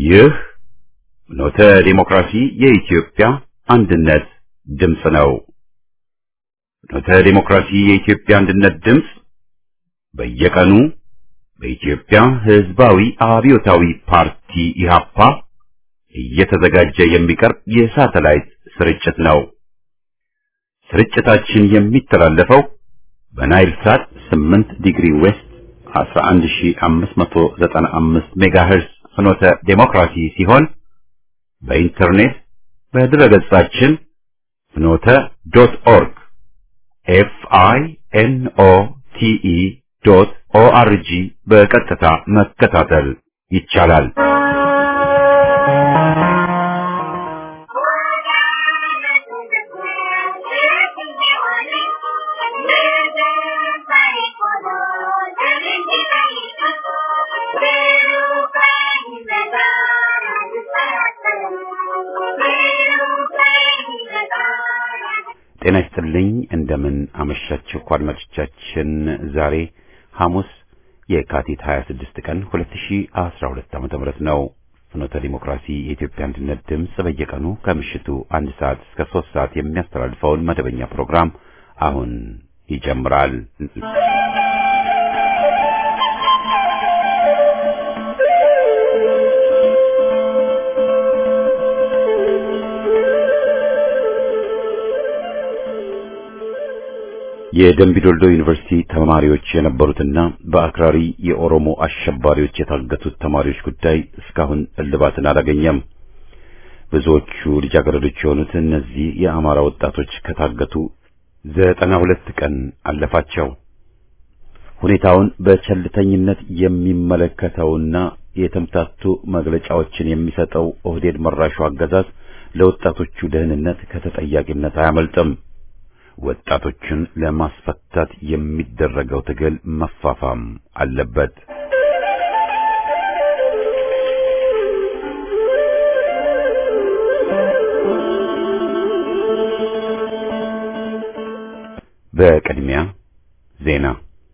ይህ ኖተ ዲሞክራሲ የኢትዮጵያ አንድነት ድምፅ ነው። ኖተ ዲሞክራሲ የኢትዮጵያ አንድነት ድምፅ በየቀኑ በኢትዮጵያ ሕዝባዊ አብዮታዊ ፓርቲ ኢህአፓ እየተዘጋጀ የሚቀርብ የሳተላይት ስርጭት ነው። ስርጭታችን የሚተላለፈው በናይል ሳት 8 ዲግሪ ዌስት 11595 ሜጋሄርስ ፍኖተ ዴሞክራሲ ሲሆን በኢንተርኔት በድረገጻችን ፍኖተ ዶት ኦርግ ኤፍ አይ ኤን ኦ ቲ ኢ ዶት ኦ አር ጂ በቀጥታ መከታተል ይቻላል። ጤና ይስጥልኝ። እንደምን አመሻችሁ አድማጮቻችን። ዛሬ ሐሙስ የካቲት 26 ቀን 2012 ዓ.ም ነው። ፍኖተ ዲሞክራሲ የኢትዮጵያ አንድነት ድምፅ በየቀኑ ከምሽቱ አንድ ሰዓት እስከ ሶስት ሰዓት የሚያስተላልፈውን መደበኛ ፕሮግራም አሁን ይጀምራል። የደምቢዶልዶ ዩኒቨርሲቲ ተማሪዎች የነበሩትና በአክራሪ የኦሮሞ አሸባሪዎች የታገቱት ተማሪዎች ጉዳይ እስካሁን እልባትን አላገኘም። ብዙዎቹ ልጃገረዶች የሆኑት እነዚህ የአማራ ወጣቶች ከታገቱ ዘጠና ሁለት ቀን አለፋቸው። ሁኔታውን በቸልተኝነት የሚመለከተውና የተምታቱ መግለጫዎችን የሚሰጠው ኦህዴድ መራሹ አገዛዝ ለወጣቶቹ ደህንነት ከተጠያቂነት አያመልጥም። ወጣቶችን ለማስፈታት የሚደረገው ትግል መፋፋም አለበት። በቅድሚያ ዜና።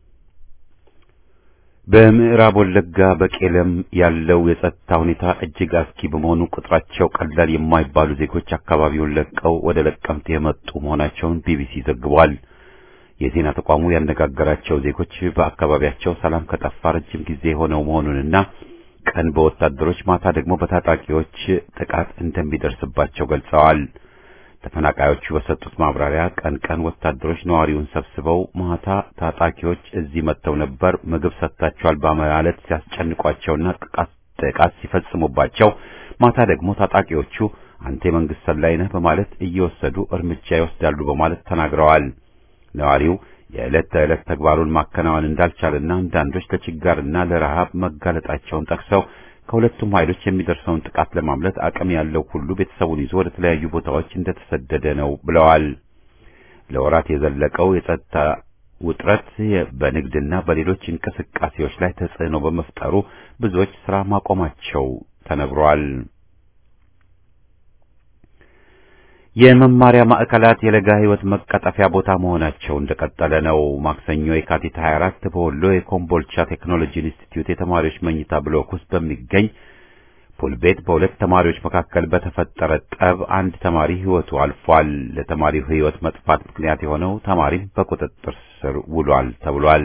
በምዕራብ ወለጋ በቄለም ያለው የጸጥታ ሁኔታ እጅግ አስኪ በመሆኑ ቁጥራቸው ቀላል የማይባሉ ዜጎች አካባቢውን ለቀው ወደ ለቀምት የመጡ መሆናቸውን ቢቢሲ ዘግቧል። የዜና ተቋሙ ያነጋገራቸው ዜጎች በአካባቢያቸው ሰላም ከጠፋ ረጅም ጊዜ ሆነው መሆኑንና ቀን በወታደሮች ማታ ደግሞ በታጣቂዎች ጥቃት እንደሚደርስባቸው ገልጸዋል። ተፈናቃዮቹ በሰጡት ማብራሪያ ቀን ቀን ወታደሮች ነዋሪውን ሰብስበው ማታ ታጣቂዎች እዚህ መጥተው ነበር፣ ምግብ ሰጥታቸዋል በማለት ሲያስጨንቋቸውና ጥቃት ሲፈጽሙባቸው፣ ማታ ደግሞ ታጣቂዎቹ አንተ የመንግስት ሰላይ ነህ በማለት እየወሰዱ እርምጃ ይወስዳሉ በማለት ተናግረዋል። ነዋሪው የዕለት ተዕለት ተግባሩን ማከናወን እንዳልቻለና አንዳንዶች ለችጋርና ለረሃብ መጋለጣቸውን ጠቅሰው ከሁለቱም ኃይሎች የሚደርሰውን ጥቃት ለማምለጥ አቅም ያለው ሁሉ ቤተሰቡን ይዞ ወደ ተለያዩ ቦታዎች እንደተሰደደ ነው ብለዋል። ለወራት የዘለቀው የጸጥታ ውጥረት በንግድና በሌሎች እንቅስቃሴዎች ላይ ተጽዕኖ በመፍጠሩ ብዙዎች ስራ ማቆማቸው ተነግሯል። የመማሪያ ማዕከላት የለጋ ሕይወት መቀጠፊያ ቦታ መሆናቸው እንደቀጠለ ነው። ማክሰኞ የካቲት 24 በወሎ የኮምቦልቻ ቴክኖሎጂ ኢንስቲትዩት የተማሪዎች መኝታ ብሎክ ውስጥ በሚገኝ ፑል ቤት በሁለት ተማሪዎች መካከል በተፈጠረ ጠብ አንድ ተማሪ ሕይወቱ አልፏል። ለተማሪው ሕይወት መጥፋት ምክንያት የሆነው ተማሪም በቁጥጥር ስር ውሏል ተብሏል።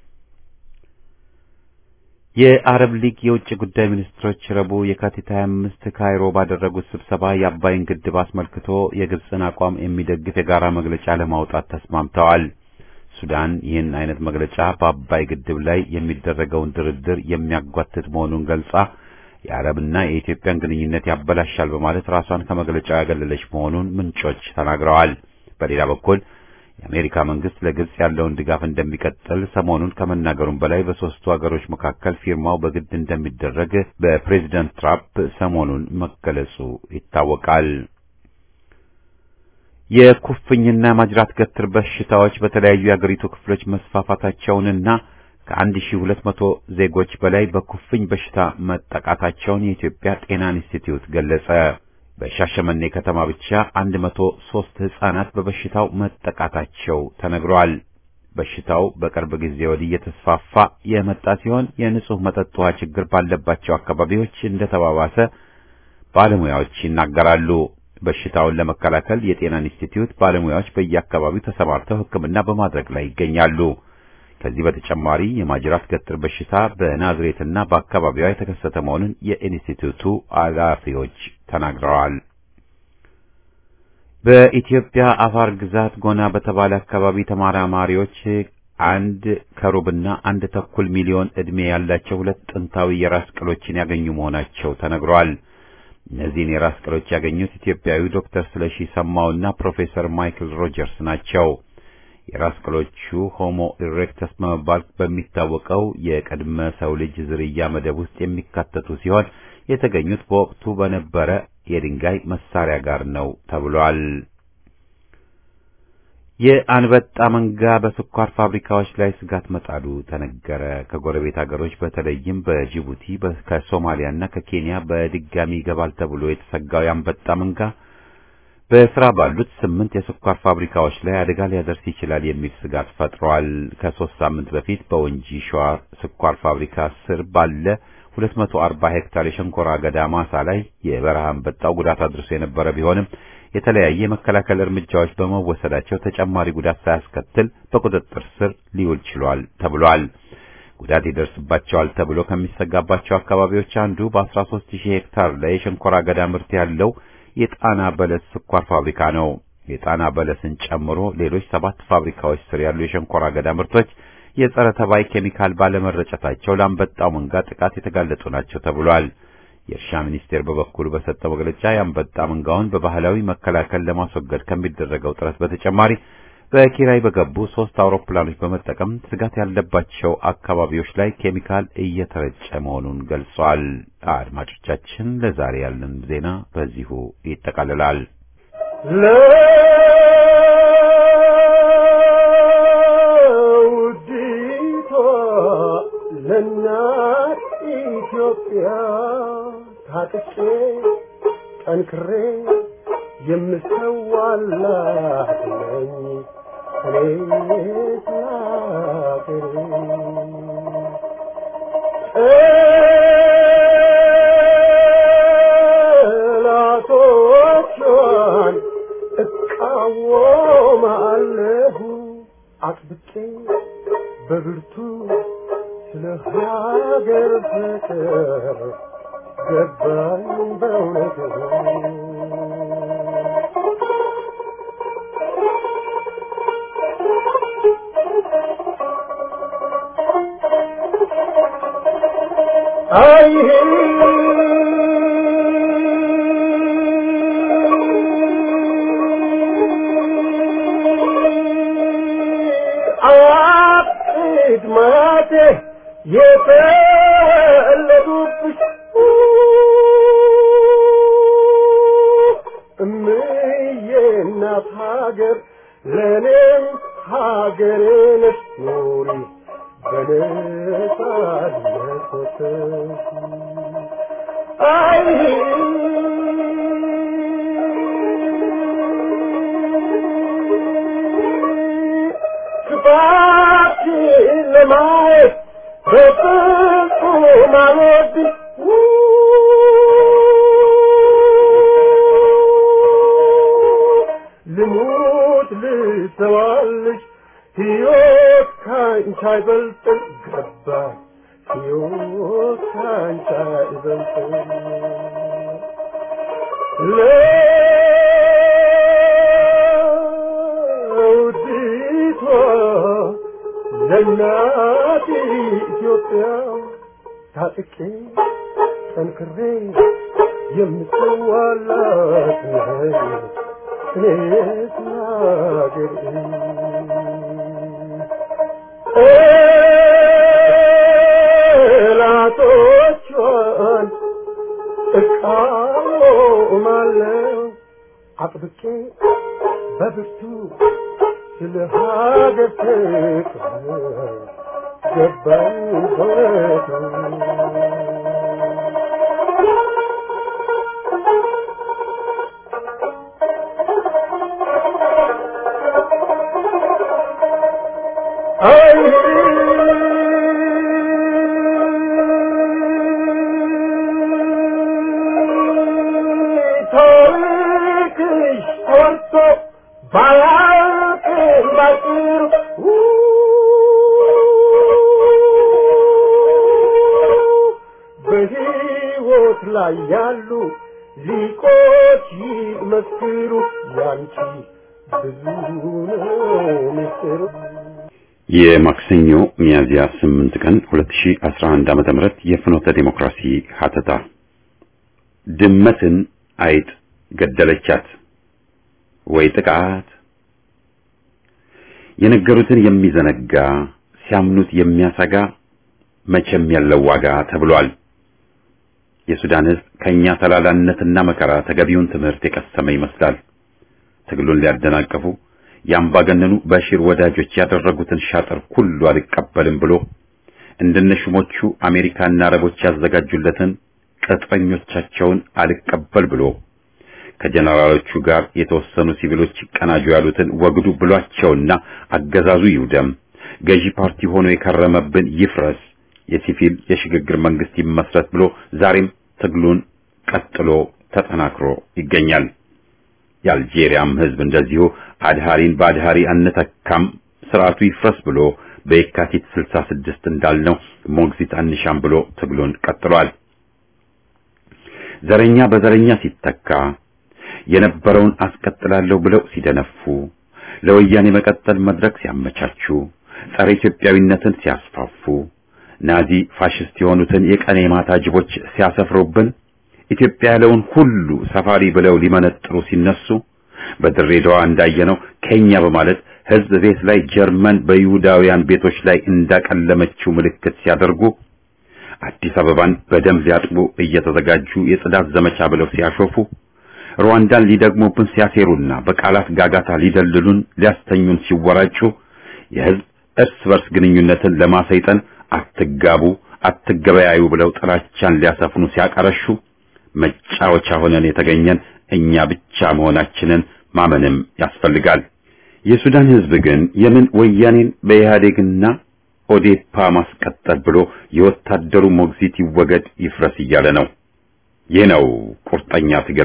የአረብ ሊግ የውጭ ጉዳይ ሚኒስትሮች ረቡዕ የካቲት 25 ካይሮ ባደረጉት ስብሰባ የአባይን ግድብ አስመልክቶ የግብፅን አቋም የሚደግፍ የጋራ መግለጫ ለማውጣት ተስማምተዋል። ሱዳን ይህን አይነት መግለጫ በአባይ ግድብ ላይ የሚደረገውን ድርድር የሚያጓትት መሆኑን ገልጻ የአረብና የኢትዮጵያን ግንኙነት ያበላሻል በማለት ራሷን ከመግለጫው ያገለለች መሆኑን ምንጮች ተናግረዋል። በሌላ በኩል የአሜሪካ መንግስት ለግብጽ ያለውን ድጋፍ እንደሚቀጥል ሰሞኑን ከመናገሩም በላይ በሶስቱ ሀገሮች መካከል ፊርማው በግድ እንደሚደረግ በፕሬዚደንት ትራምፕ ሰሞኑን መገለጹ ይታወቃል። የኩፍኝና ማጅራት ገትር በሽታዎች በተለያዩ የአገሪቱ ክፍሎች መስፋፋታቸውንና ከአንድ ሺህ ሁለት መቶ ዜጎች በላይ በኩፍኝ በሽታ መጠቃታቸውን የኢትዮጵያ ጤና ኢንስቲትዩት ገለጸ። በሻሸመኔ ከተማ ብቻ አንድ መቶ ሦስት ሕፃናት በበሽታው መጠቃታቸው ተነግሯል። በሽታው በቅርብ ጊዜ ወዲህ እየተስፋፋ የመጣ ሲሆን የንጹህ መጠጥ ውሃ ችግር ባለባቸው አካባቢዎች እንደተባባሰ ባለሙያዎች ይናገራሉ። በሽታውን ለመከላከል የጤና ኢንስቲትዩት ባለሙያዎች በየአካባቢው ተሰማርተው ሕክምና በማድረግ ላይ ይገኛሉ። ከዚህ በተጨማሪ የማጅራት ገትር በሽታ በናዝሬትና በአካባቢዋ የተከሰተ መሆኑን የኢንስቲትዩቱ ኃላፊዎች ተናግረዋል። በኢትዮጵያ አፋር ግዛት ጎና በተባለ አካባቢ ተመራማሪዎች አንድ ከሩብና አንድ ተኩል ሚሊዮን ዕድሜ ያላቸው ሁለት ጥንታዊ የራስ ቅሎችን ያገኙ መሆናቸው ተነግሯል። እነዚህን የራስ ቅሎች ያገኙት ኢትዮጵያዊ ዶክተር ስለሺ ሰማውና ፕሮፌሰር ማይክል ሮጀርስ ናቸው። የራስ ቅሎቹ ሆሞ ኢሬክተስ በመባል በሚታወቀው የቅድመ ሰው ልጅ ዝርያ መደብ ውስጥ የሚካተቱ ሲሆን የተገኙት በወቅቱ በነበረ የድንጋይ መሳሪያ ጋር ነው ተብሏል። የአንበጣ መንጋ በስኳር ፋብሪካዎች ላይ ስጋት መጣሉ ተነገረ። ከጎረቤት ሀገሮች በተለይም በጅቡቲ ከሶማሊያና ከኬንያ በድጋሚ ይገባል ተብሎ የተሰጋው የአንበጣ መንጋ በስራ ባሉት ስምንት የስኳር ፋብሪካዎች ላይ አደጋ ሊያደርስ ይችላል የሚል ስጋት ፈጥሯል። ከሶስት ሳምንት በፊት በወንጂ ሸዋ ስኳር ፋብሪካ ስር ባለ 240 ሄክታር የሸንኮራ አገዳ ማሳ ላይ የበረሃ አንበጣው ጉዳት አድርሶ የነበረ ቢሆንም የተለያየ የመከላከል እርምጃዎች በመወሰዳቸው ተጨማሪ ጉዳት ሳያስከትል በቁጥጥር ስር ሊውል ችሏል ተብሏል። ጉዳት ይደርስባቸዋል ተብሎ ከሚሰጋባቸው አካባቢዎች አንዱ በ13 ሺህ ሄክታር ላይ የሸንኮራ አገዳ ምርት ያለው የጣና በለስ ስኳር ፋብሪካ ነው። የጣና በለስን ጨምሮ ሌሎች ሰባት ፋብሪካዎች ስር ያሉ የሸንኮራ አገዳ ምርቶች የጸረ ተባይ ኬሚካል ባለመረጨታቸው ለአንበጣው መንጋ ጥቃት የተጋለጡ ናቸው ተብሏል። የእርሻ ሚኒስቴር በበኩሉ በሰጠው መግለጫ የአንበጣ መንጋውን በባህላዊ መከላከል ለማስወገድ ከሚደረገው ጥረት በተጨማሪ በኪራይ በገቡ ሶስት አውሮፕላኖች በመጠቀም ስጋት ያለባቸው አካባቢዎች ላይ ኬሚካል እየተረጨ መሆኑን ገልጿል። አድማጮቻችን፣ ለዛሬ ያለን ዜና በዚሁ ይጠቃልላል። ለውዲቷ ለእናት ኢትዮጵያ ታጥቄ ጠንክሬ የምሰዋላት ነኝ እኔስ ሀገሬ ጠላቶቿን እቃወማለሁ አጥብቄ በብርቱ ስለ ሀገር ፍቅር ገባኝ በእውነቱ አይ አጥድ ማቴ የፈለጉብሽ እምዬ እናት ሀገር ለእኔም ሀገሬ ነሽ ኑሪ በነጻነት ወጥተሽ አይ ክፋትሽን ለማየት በፍጹም አልወድም ልሙት ልሰዋልሽ ሕይወት ካንቺ አይበልጥም ገባኝ ሕይወት ካንቺ አይበልጥም ለውዲቷ ለእናት ኢትዮጵያ ታጥቄ ጠንክሬ የምሰዋላት ነኝ እኔስ ሀገሬ ጠላቶቿን እቃወማለሁ አጥብቄ በብርቱ ስለ ሀገር ፍቅር ገባኝ በእውነቱ ባያልቅም ባጭሩ በሕይወት ላይ ያሉ ሊቆች ይመስክሩ ያንቺ ብዙ ነው ምስጢሩ። የማክሰኞ ሚያዝያ 8 ቀን 2011 ዓመተ ምህረት የፍኖተ ዲሞክራሲ ሀተታ ድመትን አይጥ ገደለቻት ወይ ጥቃት የነገሩትን የሚዘነጋ ሲያምኑት የሚያሰጋ መቼም ያለው ዋጋ ተብሏል። የሱዳን ሕዝብ ከኛ ተላላነትና መከራ ተገቢውን ትምህርት የቀሰመ ይመስላል። ትግሉን ሊያደናቀፉ የአምባገነኑ በሺር ወዳጆች ያደረጉትን ሻጥር ሁሉ አልቀበልም ብሎ እንደነሹሞቹ አሜሪካና አረቦች ያዘጋጁለትን ቅጥረኞቻቸውን አልቀበል ብሎ ከጀነራሎቹ ጋር የተወሰኑ ሲቪሎች ይቀናጁ ያሉትን ወግዱ ብሏቸውና አገዛዙ ይውደም፣ ገዢ ፓርቲ ሆኖ የከረመብን ይፍረስ፣ የሲቪል የሽግግር መንግስት ይመስረት ብሎ ዛሬም ትግሉን ቀጥሎ ተጠናክሮ ይገኛል። የአልጄሪያም ህዝብ እንደዚሁ አድሃሪን በአድሃሪ አንተካም ስርዓቱ ይፍረስ ብሎ በየካቲት 66 እንዳልነው ሞግዚት አንሻም ብሎ ትግሉን ቀጥሏል። ዘረኛ በዘረኛ ሲተካ የነበረውን አስቀጥላለሁ ብለው ሲደነፉ ለወያኔ መቀጠል መድረክ ሲያመቻቹ ጸረ ኢትዮጵያዊነትን ሲያስፋፉ ናዚ ፋሽስት የሆኑትን የቀኔ ማታ ጅቦች ሲያሰፍሩብን ኢትዮጵያ ያለውን ሁሉ ሰፋሪ ብለው ሊመነጥሩ ሲነሱ በድሬዳዋ እንዳየነው ከኛ በማለት ህዝብ ቤት ላይ ጀርመን በይሁዳውያን ቤቶች ላይ እንዳቀለመችው ምልክት ሲያደርጉ አዲስ አበባን በደም ሊያጥቡ እየተዘጋጁ የጽዳት ዘመቻ ብለው ሲያሾፉ ሩዋንዳን ሊደግሙብን ሲያሴሩና በቃላት ጋጋታ ሊደልሉን ሊያስተኙን ሲወራጩ የህዝብ እርስ በርስ ግንኙነትን ለማሰይጠን አትጋቡ፣ አትገበያዩ ብለው ጥላቻን ሊያሰፍኑ ሲያቀረሹ መጫወቻ ሆነን የተገኘን እኛ ብቻ መሆናችንን ማመንም ያስፈልጋል። የሱዳን ህዝብ ግን የምን ወያኔን በኢህአዴግና ኦዴፓ ማስቀጠል ብሎ የወታደሩ ሞግዚት ይወገድ ይፍረስ እያለ ነው። ይህ ነው ቁርጠኛ ትግል።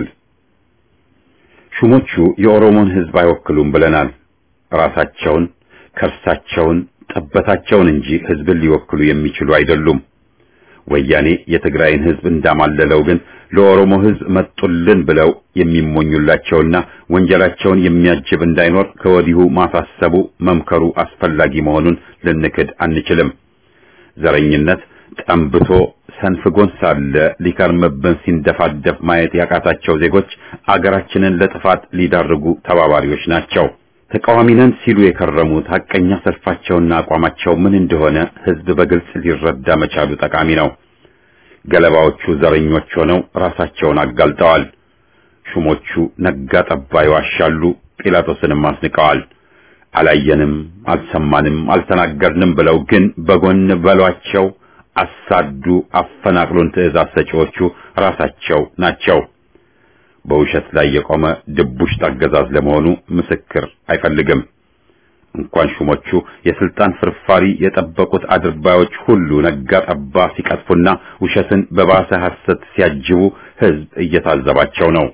ሹሞቹ የኦሮሞን ህዝብ አይወክሉም ብለናል። ራሳቸውን፣ ከርሳቸውን፣ ጠበታቸውን እንጂ ህዝብን ሊወክሉ የሚችሉ አይደሉም። ወያኔ የትግራይን ህዝብ እንዳማለለው ግን ለኦሮሞ ህዝብ መጡልን ብለው የሚሞኙላቸውና ወንጀላቸውን የሚያጅብ እንዳይኖር ከወዲሁ ማሳሰቡ መምከሩ አስፈላጊ መሆኑን ልንክድ አንችልም። ዘረኝነት ጠንብቶ ሰንፍጎን ሳለ ሊከርምብን ሲንደፋደፍ ማየት ያቃታቸው ዜጎች አገራችንን ለጥፋት ሊዳርጉ ተባባሪዎች ናቸው። ተቃዋሚ ነን ሲሉ የከረሙት ሐቀኛ ሰልፋቸውና አቋማቸው ምን እንደሆነ ህዝብ በግልጽ ሊረዳ መቻሉ ጠቃሚ ነው። ገለባዎቹ ዘረኞች ሆነው ራሳቸውን አጋልጠዋል። ሹሞቹ ነጋ ጠባ ይዋሻሉ፣ ጲላጦስንም አስንቀዋል። አላየንም፣ አልሰማንም፣ አልተናገርንም ብለው ግን በጎን በሏቸው፣ አሳዱ፣ አፈናቅሉን ትዕዛዝ ሰጪዎቹ ራሳቸው ናቸው። በውሸት ላይ የቆመ ድቡሽት አገዛዝ ለመሆኑ ምስክር አይፈልግም። እንኳን ሹሞቹ የስልጣን ፍርፋሪ የጠበቁት አድርባዮች ሁሉ ነጋ ጠባ ሲቀጥፉና ውሸትን በባሰ ሐሰት ሲያጅቡ ህዝብ እየታዘባቸው ነው።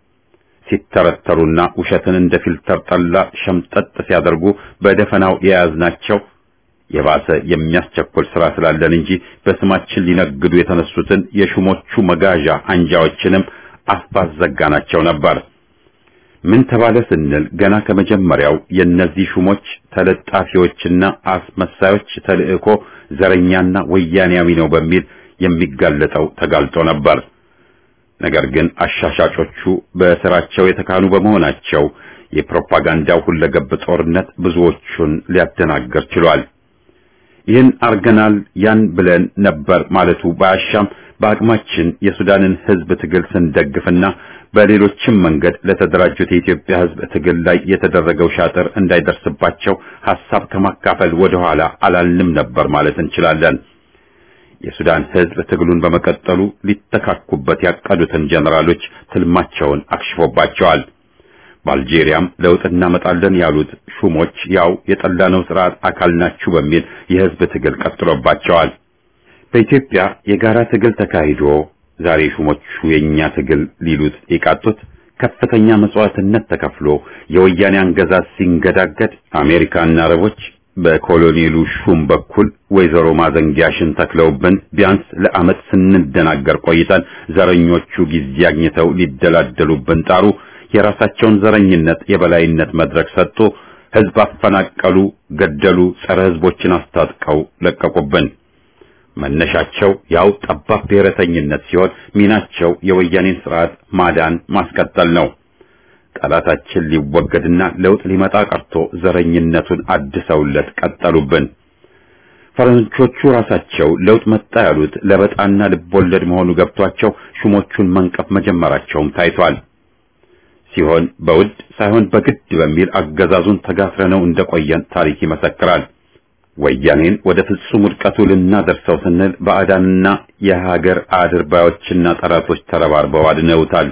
ሲተረተሩና ውሸትን እንደ ፊልተር ጠላ ሸምጠጥ ሲያደርጉ በደፈናው የያዝናቸው የባሰ የሚያስቸኩል ስራ ስላለን እንጂ በስማችን ሊነግዱ የተነሱትን የሹሞቹ መጋዣ አንጃዎችንም አፍ ባዘጋናቸው ነበር። ምን ተባለ ስንል ገና ከመጀመሪያው የእነዚህ ሹሞች ተለጣፊዎችና አስመሳዮች ተልእኮ ዘረኛና ወያኔያዊ ነው በሚል የሚጋለጠው ተጋልጦ ነበር። ነገር ግን አሻሻጮቹ በስራቸው የተካኑ በመሆናቸው የፕሮፓጋንዳው ሁለገብ ጦርነት ብዙዎቹን ሊያደናገር ችሏል። ይህን አርገናል ያን ብለን ነበር ማለቱ ባያሻም በአቅማችን የሱዳንን ህዝብ ትግል ስንደግፍና በሌሎችም መንገድ ለተደራጁት የኢትዮጵያ ህዝብ ትግል ላይ የተደረገው ሻጥር እንዳይደርስባቸው ሐሳብ ከማካፈል ወደ ኋላ አላልንም ነበር ማለት እንችላለን። የሱዳን ህዝብ ትግሉን በመቀጠሉ ሊተካኩበት ያቀዱትን ጀነራሎች ትልማቸውን አክሽፎባቸዋል። በአልጄሪያም ለውጥ እናመጣለን ያሉት ሹሞች ያው የጠላነው ስርዓት አካል ናችሁ በሚል የህዝብ ትግል ቀጥሎባቸዋል። በኢትዮጵያ የጋራ ትግል ተካሂዶ ዛሬ ሹሞቹ የኛ ትግል ሊሉት የቃጡት ከፍተኛ መስዋዕትነት ተከፍሎ የወያኔ አገዛዝ ሲንገዳገድ አሜሪካና አረቦች በኮሎኔሉ ሹም በኩል ወይዘሮ ማዘንጊያሽን ተክለውብን ቢያንስ ለዓመት ስንደናገር ቆይተን ዘረኞቹ ጊዜ አግኝተው ሊደላደሉብን ጣሩ። የራሳቸውን ዘረኝነት የበላይነት መድረክ ሰጡ። ህዝብ አፈናቀሉ፣ ገደሉ፣ ጸረ ህዝቦችን አስታጥቀው ለቀቁብን። መነሻቸው ያው ጠባብ ብሔረተኝነት ሲሆን ሚናቸው የወያኔን ስርዓት ማዳን ማስቀጠል ነው። ጠላታችን ሊወገድና ለውጥ ሊመጣ ቀርቶ ዘረኝነቱን አድሰውለት ቀጠሉብን። ፈረንጆቹ ራሳቸው ለውጥ መጣ ያሉት ለበጣና ልቦለድ መሆኑ ገብቷቸው ሹሞቹን መንቀፍ መጀመራቸውም ታይቷል። ሲሆን በውድ ሳይሆን በግድ በሚል አገዛዙን ተጋፍረነው እንደቆየን ታሪክ ይመሰክራል። ወያኔን ወደ ፍጹም ውድቀቱ ልናደርሰው ስንል ባዕዳንና የሀገር አድርባዮችና ጠላቶች ተረባርበው አድነውታል።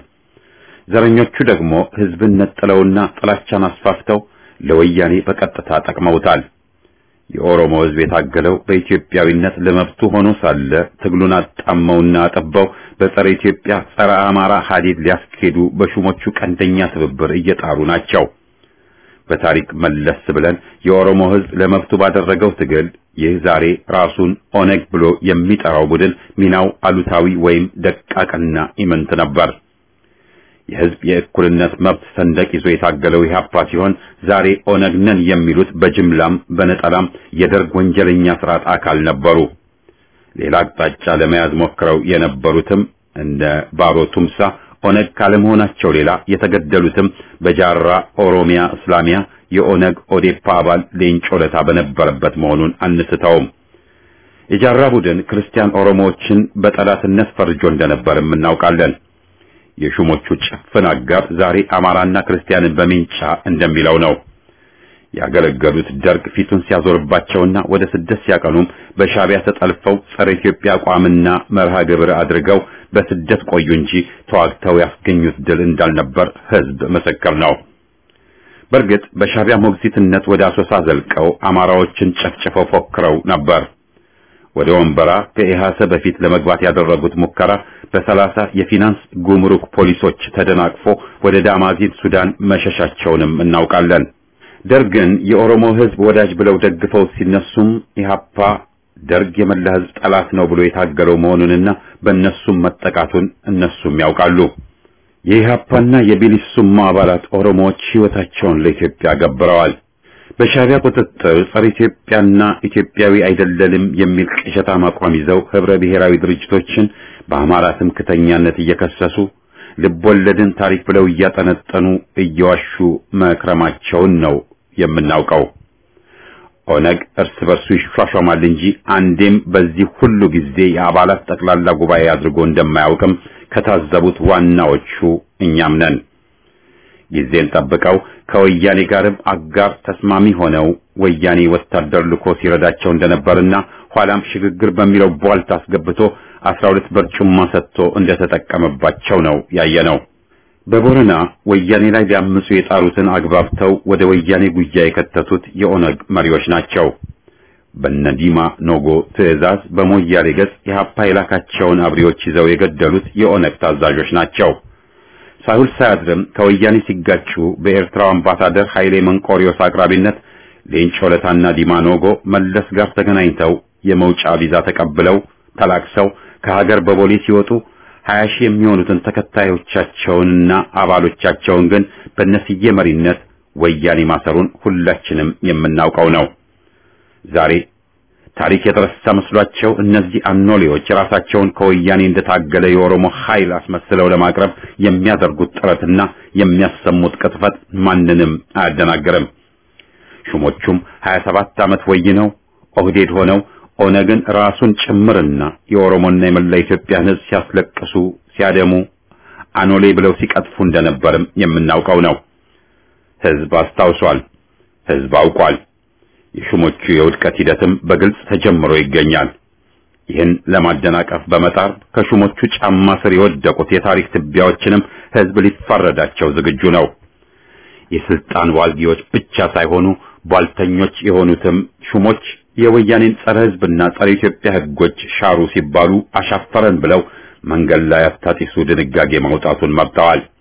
ዘረኞቹ ደግሞ ህዝብን ነጥለውና ጥላቻን አስፋፍተው ለወያኔ በቀጥታ ጠቅመውታል። የኦሮሞ ህዝብ የታገለው በኢትዮጵያዊነት ለመብቱ ሆኖ ሳለ ትግሉን አጣመውና አጠባው በጸረ ኢትዮጵያ ጸረ አማራ ሀዲድ ሊያስኬዱ በሹሞቹ ቀንደኛ ትብብር እየጣሩ ናቸው። በታሪክ መለስ ብለን የኦሮሞ ህዝብ ለመብቱ ባደረገው ትግል ይህ ዛሬ ራሱን ኦነግ ብሎ የሚጠራው ቡድን ሚናው አሉታዊ ወይም ደቃቅና ኢምንት ነበር። የህዝብ የእኩልነት መብት ሰንደቅ ይዞ የታገለው ኢህአፓ ሲሆን ዛሬ ኦነግ ነን የሚሉት በጅምላም በነጠላም የደርግ ወንጀለኛ ስርዓት አካል ነበሩ። ሌላ አቅጣጫ ለመያዝ ሞክረው የነበሩትም እንደ ባሮ ቱምሳ ኦነግ ካለመሆናቸው ሌላ የተገደሉትም በጃራ ኦሮሚያ እስላሚያ የኦነግ ኦዴፓ አባል ሌንጮ ለታ በነበረበት መሆኑን አንስተውም። የጃራ ቡድን ክርስቲያን ኦሮሞዎችን በጠላትነት ፈርጆ እንደነበርም እናውቃለን። የሹሞቹ ጭፍን አጋር ዛሬ አማራና ክርስቲያንን በሚንጫ እንደሚለው ነው። ያገለገሉት ደርግ ፊቱን ሲያዞርባቸውና ወደ ስደት ሲያቀኑም በሻቢያ ተጠልፈው ጸረ ኢትዮጵያ አቋምና መርሃ ግብር አድርገው በስደት ቆዩ እንጂ ተዋግተው ያስገኙት ድል እንዳልነበር ህዝብ ምስክር ነው። በእርግጥ በሻቢያ ሞግዚትነት ወደ አሶሳ ዘልቀው አማራዎችን ጨፍጭፈው ፎክረው ነበር። ወደ ወንበራ ከኢሃሰ በፊት ለመግባት ያደረጉት ሙከራ በሰላሳ የፊናንስ ጉምሩክ ፖሊሶች ተደናቅፎ ወደ ዳማዚን ሱዳን መሸሻቸውንም እናውቃለን። ደርግን የኦሮሞ ህዝብ ወዳጅ ብለው ደግፈው ሲነሱም ኢህአፓ ደርግ የመላ ህዝብ ጠላት ነው ብሎ የታገለው መሆኑንና በእነሱም መጠቃቱን እነሱም ያውቃሉ። የኢህአፓና የቢሊሱማ አባላት ኦሮሞዎች ህይወታቸውን ለኢትዮጵያ ገብረዋል። በሻቢያ ቁጥጥር ጸረ ኢትዮጵያና ኢትዮጵያዊ አይደለንም የሚል ቅዠታም አቋም ይዘው ህብረ ብሔራዊ ድርጅቶችን በአማራ ትምክተኛነት እየከሰሱ ልቦለድን ታሪክ ብለው እያጠነጠኑ እየዋሹ መክረማቸውን ነው የምናውቀው። ኦነግ እርስ በርሱ ይሿሿማል እንጂ አንዴም በዚህ ሁሉ ጊዜ የአባላት ጠቅላላ ጉባኤ አድርጎ እንደማያውቅም ከታዘቡት ዋናዎቹ እኛም ነን። ጊዜን ጠብቀው ከወያኔ ጋርም አጋር ተስማሚ ሆነው ወያኔ ወታደር ልኮ ሲረዳቸው እንደነበርና ኋላም ሽግግር በሚለው ቧልት አስገብቶ አስራ ሁለት በርጩማ ሰጥቶ እንደተጠቀመባቸው ነው ያየነው። በቦረና ወያኔ ላይ ሊያምፁ የጣሩትን አግባብተው ወደ ወያኔ ጉያ የከተቱት የኦነግ መሪዎች ናቸው። በነዲማ ኖጎ ትዕዛዝ በሞያሌ ገጽ የሀፓ የላካቸውን አብሪዎች ይዘው የገደሉት የኦነግ ታዛዦች ናቸው። ሳይውል ሳያድርም ከወያኔ ሲጋጩ በኤርትራው አምባሳደር ኃይሌ መንቆሪዮስ አቅራቢነት ሌንጮ ለታና ዲማ ኖጎ መለስ ጋር ተገናኝተው የመውጫ ቪዛ ተቀብለው ተላክሰው ከሀገር በቦሌ ሲወጡ ሀያ ሺህ የሚሆኑትን ተከታዮቻቸውንና አባሎቻቸውን ግን በነስዬ መሪነት ወያኔ ማሰሩን ሁላችንም የምናውቀው ነው። ዛሬ ታሪክ የተረሳ መስሏቸው እነዚህ አኖሌዎች ራሳቸውን ከወያኔ እንደታገለ የኦሮሞ ኃይል አስመስለው ለማቅረብ የሚያደርጉት ጥረትና የሚያሰሙት ቅጥፈት ማንንም አያደናግርም። ሹሞቹም 27 ዓመት ወይነው ኦህዴድ ሆነው ኦነግን ራሱን ጭምርና የኦሮሞና የመላ ኢትዮጵያን ሕዝብ ሲያስለቅሱ ሲያደሙ አኖሌ ብለው ሲቀጥፉ እንደነበርም የምናውቀው ነው። ሕዝብ አስታውሷል። ሕዝብ አውቋል። የሹሞቹ የውድቀት ሂደትም በግልጽ ተጀምሮ ይገኛል። ይህን ለማደናቀፍ በመጣር ከሹሞቹ ጫማ ስር የወደቁት የታሪክ ትቢያዎችንም ሕዝብ ሊፋረዳቸው ዝግጁ ነው። የስልጣን ዋልጊዎች ብቻ ሳይሆኑ ቧልተኞች የሆኑትም ሹሞች የወያኔን ጸረ ሕዝብና ጸረ ኢትዮጵያ ሕጎች ሻሩ ሲባሉ አሻፈረን ብለው መንገድ ላይ አታጢሱ ድንጋጌ ማውጣቱን መርጠዋል።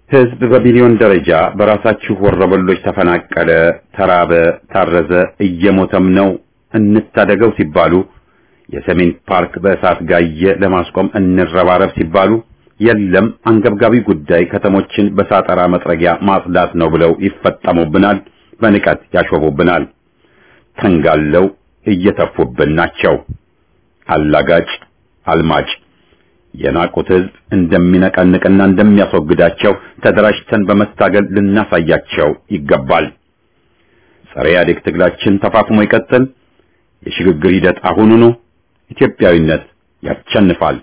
ህዝብ በሚሊዮን ደረጃ በራሳችሁ ወረበሎች ተፈናቀለ፣ ተራበ፣ ታረዘ፣ እየሞተም ነው እንታደገው ሲባሉ የሰሜን ፓርክ በእሳት ጋየ ለማስቆም እንረባረብ ሲባሉ የለም አንገብጋቢ ጉዳይ ከተሞችን በሳጠራ መጥረጊያ ማጽዳት ነው ብለው ይፈጠሙብናል፣ በንቀት ያሾፉብናል። ተንጋለው እየተፉብን ናቸው። አላጋጭ አልማጭ የናቁት ህዝብ እንደሚነቀንቅና እንደሚያስወግዳቸው ተደራጅተን በመታገል ልናሳያቸው ይገባል። ጸረ ኢህአዴግ ትግላችን ተፋፍሞ ይቀጥል። የሽግግር ሂደት አሁኑኑ። ኢትዮጵያዊነት ያሸንፋል።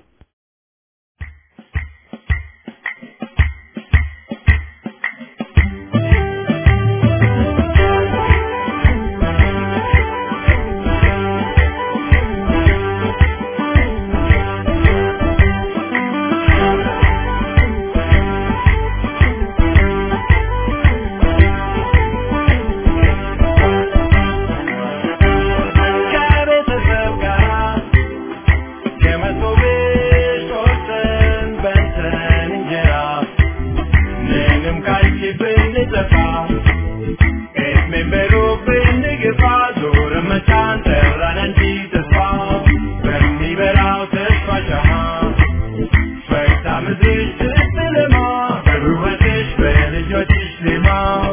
ከቤተሰብ ጋር የመቶ ቤት ወጥተን በልተን እንጀራ ምንም ካልሽ ብንጠፋ እድሜን በሩቅ ብንገፋ ዞር መቻን ጠራን እንጂ ተስፋ በሚበራው ተስፋ ሻማ ፈታ ምድርሽ ስትለማ በውበትሽ በልጆችሽ ዜማ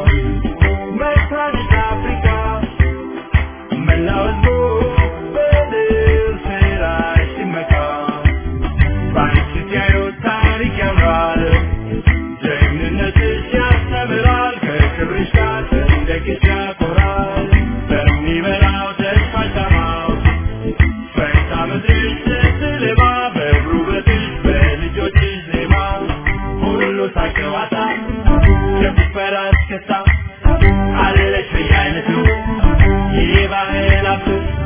መታንሽ አፍሪካ መላው ሕዝቡ በድል ስራሽ ሲመካ በአንቺ ሲያዩት ታሪክ ያምራል ጀግንነትሽ ያስተምራል ከክብርሽ ጋር ሰንደቅሽ ያኮራል በሚበራው ተስፋ ሻማው ፈታ ምድርሽ ስትለማ በውበትሽ በልጆችሽ ዜማ ሁሉ ሳቅ ጨዋታ ጭፈራ እስክስታ አለሽ በየአይነቱ የባህል ሀብት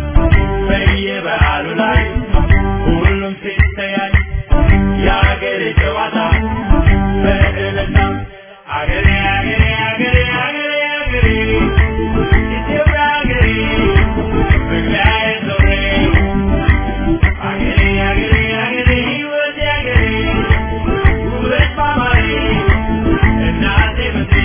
በየበዓሉ ላይ ሁሉም ሲተያይ የአገሬ ጨዋታ በእልልታ አገሬ አገሬ አገሬ አገሬ አገሬ ኢትዮጵያ አገሬ መግቢያዬ ዞሬ አገሬ አገሬ አገሬ ሕይወቴ አገሬ ውበት ማማሬ እናቴ ምድሬ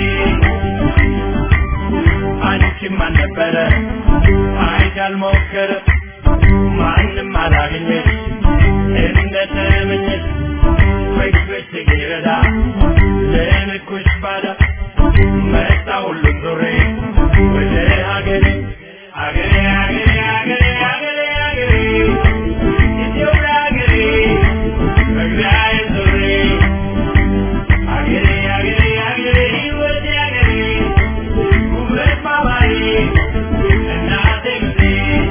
አንቺም አልነበረ አይት ያልሞከረ ማንም አላገኘሽ እንደተመኘሽ ፍቅርሽ ሲረዳ ለንኩሽ ባዳ መጣ ሁሉም ዞሬ ወደ ሀገሬ ሀገሬ ሀገሬ ሀገሬ ሀገሬ ሀገሬ ኢትዮጵያ ሀገሬ መግቢያዬ ዞሬ ሀገሬ ሀገሬ ሀገሬ ሕይወቴ ሀገሬ ውበት ማማሬ እናቴ ምድሬ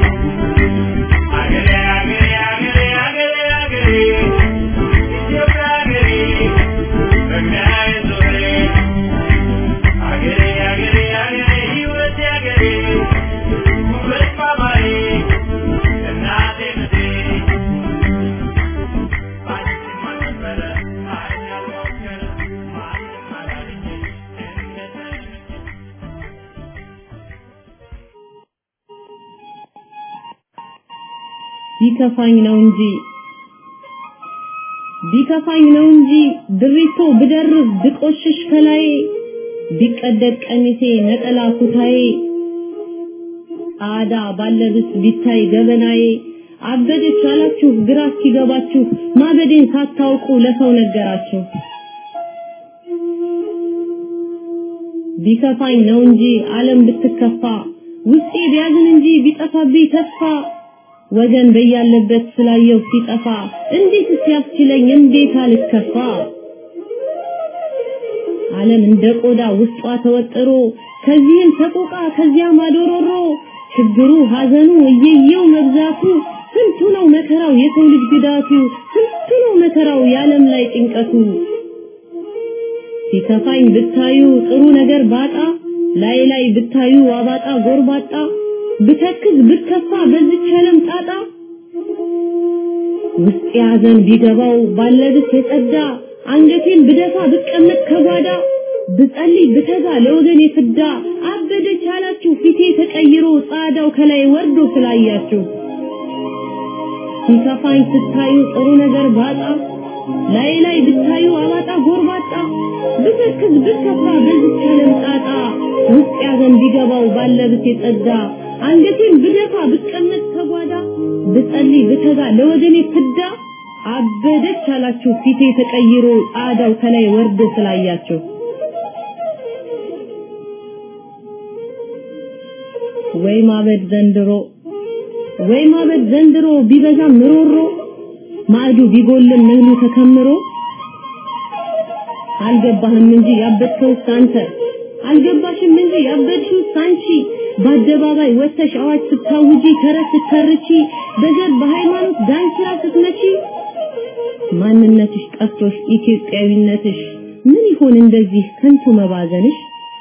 ሀገሬ ሀገሬ ሀገሬ ሀገሬ ሀገሬ ኢትዮጵያ ሀገሬ መግቢያዬ ዞሬ ሀገሬ ሀገሬ ሀገሬ ሕይወቴ ሀገሬ ውበት ማማሬ እናቴ ምድሬ ባንቺም አልነበረ አይን ያልሞከረ ማንም አላገኘሽ እንደተመኘሽ ቢከፋኝ ነው እንጂ ቢከፋኝ ነው እንጂ ድሪቶ ብደርብ ብቆሽሽ ከላይ ቢቀደድ ቀሚሴ ነጠላ ኩታዬ ጣዳ ባለብስ ቢታይ ገበናዬ አበደች አላችሁ ግራ እስኪገባችሁ ማበዴን ሳታውቁ ለሰው ነገራችሁ ቢከፋኝ ነው እንጂ ዓለም ብትከፋ ውስጤ ቢያዝን እንጂ ቢጠፋብኝ ተስፋ ወገን በያለበት ስላየው ሲጠፋ እንዴት ሲያስችለኝ እንዴት አልከፋ ዓለም እንደ ቆዳ ውስጧ ተወጥሮ ከዚህም ሰቆቃ ከዚያም አዶሮሮ ችግሩ ሐዘኑ እየየው መብዛቱ ስንቱ ነው መከራው የሰው ልጅ ግዳቱ ስንቱ ነው መከራው የዓለም ላይ ጭንቀቱ ሲከፋኝ ብታዩ ጥሩ ነገር ባጣ ላይ ላይ ብታዩ አባጣ ጎርባጣ ብተክዝ ብከፋ በዚች ዓለም ጣጣ ውስጥ ያዘን ቢገባው ባለብስ የጸዳ አንገቴን ብደፋ ብቀመጥ ከጓዳ ብጸልይ ብተጋ ለወገን የፍዳ አበደች አላችሁ ፊቴ ተቀይሮ ጻዳው ከላይ ወርዶ ስላያችሁ ሲከፋኝ ስታዩ ጥሩ ነገር ባጣ ላይ ላይ ብታዩ አባጣ ጎርባጣ ብተክዝ ብከፋ በዝቻ ለምጣጣ ውስጥ ያዘን ቢገባው ባለብት የጸዳ አንገቴን ብደፋ ብቀመጥ ተጓዳ ብጸልይ ብተጋ ለወገኔ ፍዳ አበደች አላችሁ ፊቴ ተቀይሮ ጣዳው ከላይ ወርድ ስላያችሁ ወይ ማበድ ዘንድሮ ወይ ማበድ ዘንድሮ ቢበዛም ምሮሮ ማዕዱ ቢጎልም እህሉ ተከምሮ አልገባህም እንጂ ያበድከው አንተ አልገባሽም እንጂ ያበድሽው አንቺ በአደባባይ ወተሽ አዋጅ ስታውጂ ተረት ስትተርቺ በዘር በሃይማኖት ዳንኪራ ስትመቺ ማንነትሽ ጠፍቶሽ ኢትዮጵያዊነትሽ ምን ይሆን እንደዚህ ከንቱ መባዘንሽ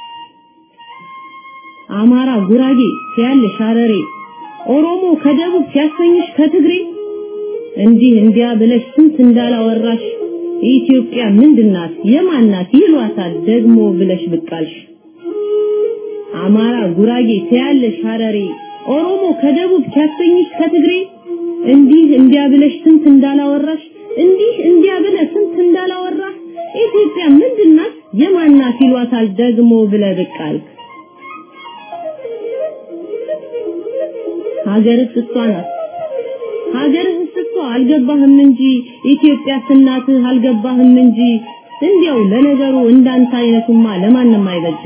አማራ ጉራጌ ሲያልሽ ሐረሬ ኦሮሞ ከደቡብ ሲያሰኝሽ ከትግሬ እንዲህ እንዲያ ብለሽ ስንት እንዳላወራሽ ኢትዮጵያ ምንድናት የማናት ይሏታል ደግሞ ብለሽ ብቃልሽ አማራ ጉራጌ ሲያልሽ ሐረሬ ኦሮሞ ከደቡብ ሲያሰኝሽ ከትግሬ እንዲህ እንዲያ ብለሽ ስንት እንዳላወራሽ እንዲህ እንዲያ ብለህ ስንት እንዳላወራህ ኢትዮጵያ ምንድናት የማናት ይሏታል ደግሞ ብለህ ብቃልክ ሀገርስ እሷ ናት ሀገርህስ እኮ አልገባህም እንጂ ኢትዮጵያ ስናትህ አልገባህም እንጂ እንዲያው ለነገሩ እንዳንተ አይነቱማ ለማንም አይበጅ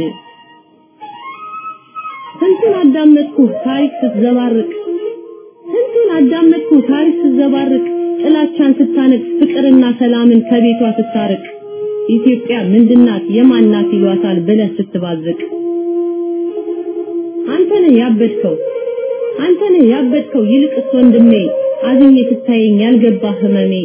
ስንቱን አዳመጥኩ ታሪክ ስትዘባርቅ ስንቱን አዳመጥኩ ታሪክ ስትዘባርቅ ጥላቻን ስታነቅ ፍቅርና ሰላምን ከቤቷ ስታርቅ ኢትዮጵያ ምንድናት የማናት ይሏታል ብለህ ስትባዝቅ አንተ ነህ ያበድከው አንተ ነህ ያበድከው ይልቅስ ወንድሜ አዝኜ ስታየኝ ያልገባ ህመሜ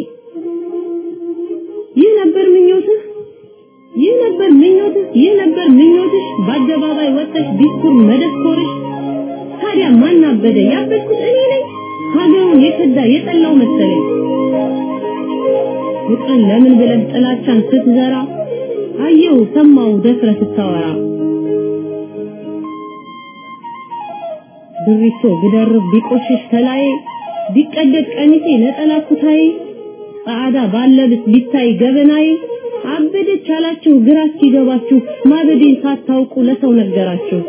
ይህ ነበር ምኞትህ ይህ ነበር ምኞትህ ይህ ነበር ምኞትሽ በአደባባይ ወጥተሽ ዲስኩር መደኮርሽ ታዲያ ማን አበደ ያበድኩት እኔ ነኝ ሀገሩን የከዳ የጠላው መሰለኝ ፍቅርን ለምን ብለህ ጥላቻን ስትዘራ አየው ሰማው ደፍረ ስታወራ ብሪቶ ብደርብ ቢቆሽሽ ከላይ ቢቀደድ ቀሚሴ ነጠላ ኩታዬ ጻዕዳ ባለብስ ቢታይ ገበናዬ አበደች አላችሁ ግራ እስኪገባችሁ ማበዴን ሳታውቁ ለሰው ነገራችሁ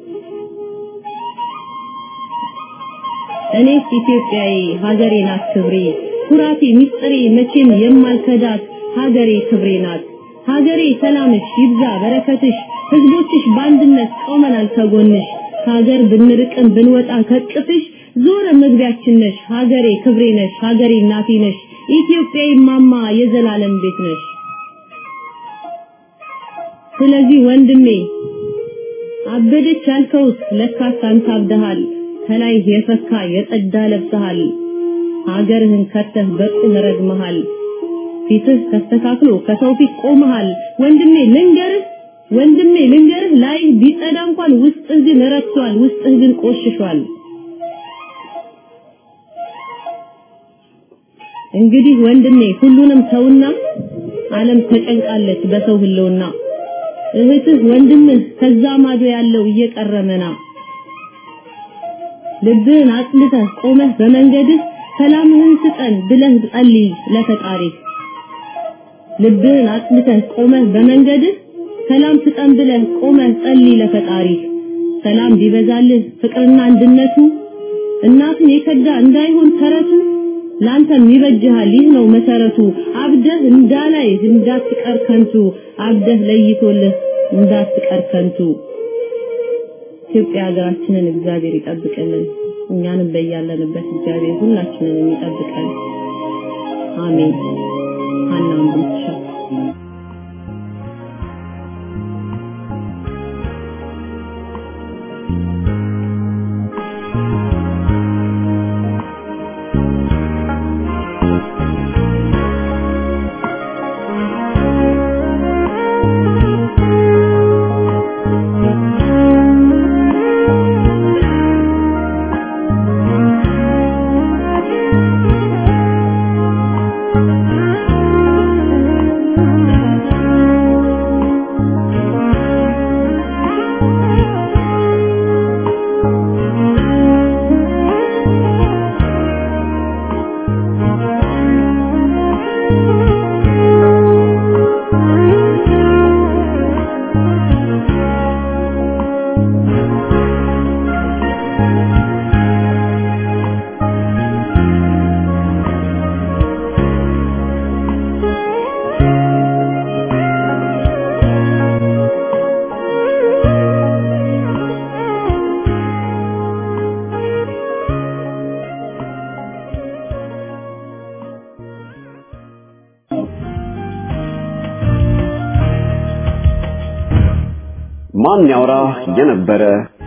እኔስ ኢትዮጵያዊ ሀገሬ ናት ክብሬ ኩራቴ ሚስጥሬ መቼም የማልከዳት ሀገሬ ክብሬ ናት ሀገሬ ሰላምሽ ይብዛ በረከትሽ ህዝቦችሽ በአንድነት ቆመናል ከጎንሽ ሀገር ብንርቅም ብንወጣ ከቅፍሽ ዞረ መግቢያችን ነሽ ሀገሬ ክብሬ ነሽ ሀገሬ እናቴ ነሽ ኢትዮጵያዊ ማማ የዘላለም ቤት ነሽ ስለዚህ ወንድሜ አበደች ያልከውስ ለካስ አንተ አብደሃል ከላይ የፈካ የጸዳ ለብሰሃል ሀገርህን ከተህ በቁም ረግመሃል ፊትህ ተስተካክሎ ከሰው ፊት ቆመሃል ወንድሜ ልንገርህ ወንድሜ ልንገርህ ላይ ቢጸዳ እንኳን ውስጥህ ግን ረክሷል ውስጥህ ግን ቆሽሿል እንግዲህ ወንድሜ ሁሉንም ተውና ዓለም ተጨንቃለች በሰው ህልውና እህትህ ወንድምህ ከዛ ማዶ ያለው እየቀረመና ልብህን አጽልተህ ቆመህ በመንገድህ ሰላምህን ስጠን ብለህ ጸልይ ለፈጣሪህ ልብህን አጽልተህ ቆመህ በመንገድህ ሰላም ስጠን ብለህ ቆመህ ጸልይ ለፈጣሪህ ሰላም ቢበዛልህ ፍቅርና አንድነቱ እናትን የከዳ እንዳይሆን ተረቱ ላንተም ይበጅሃል ይህ ነው መሰረቱ አብደህ እንዳላይ እንዳትቀር ከንቱ አብደህ ለይቶልህ እንዳትቀር ከንቱ ኢትዮጵያ ሀገራችንን እግዚአብሔር ይጠብቅልን እኛንም በያለንበት እግዚአብሔር ሁላችንን ይጠብቀን አሜን ሀናም ብቻ ማን ያውራ የነበረ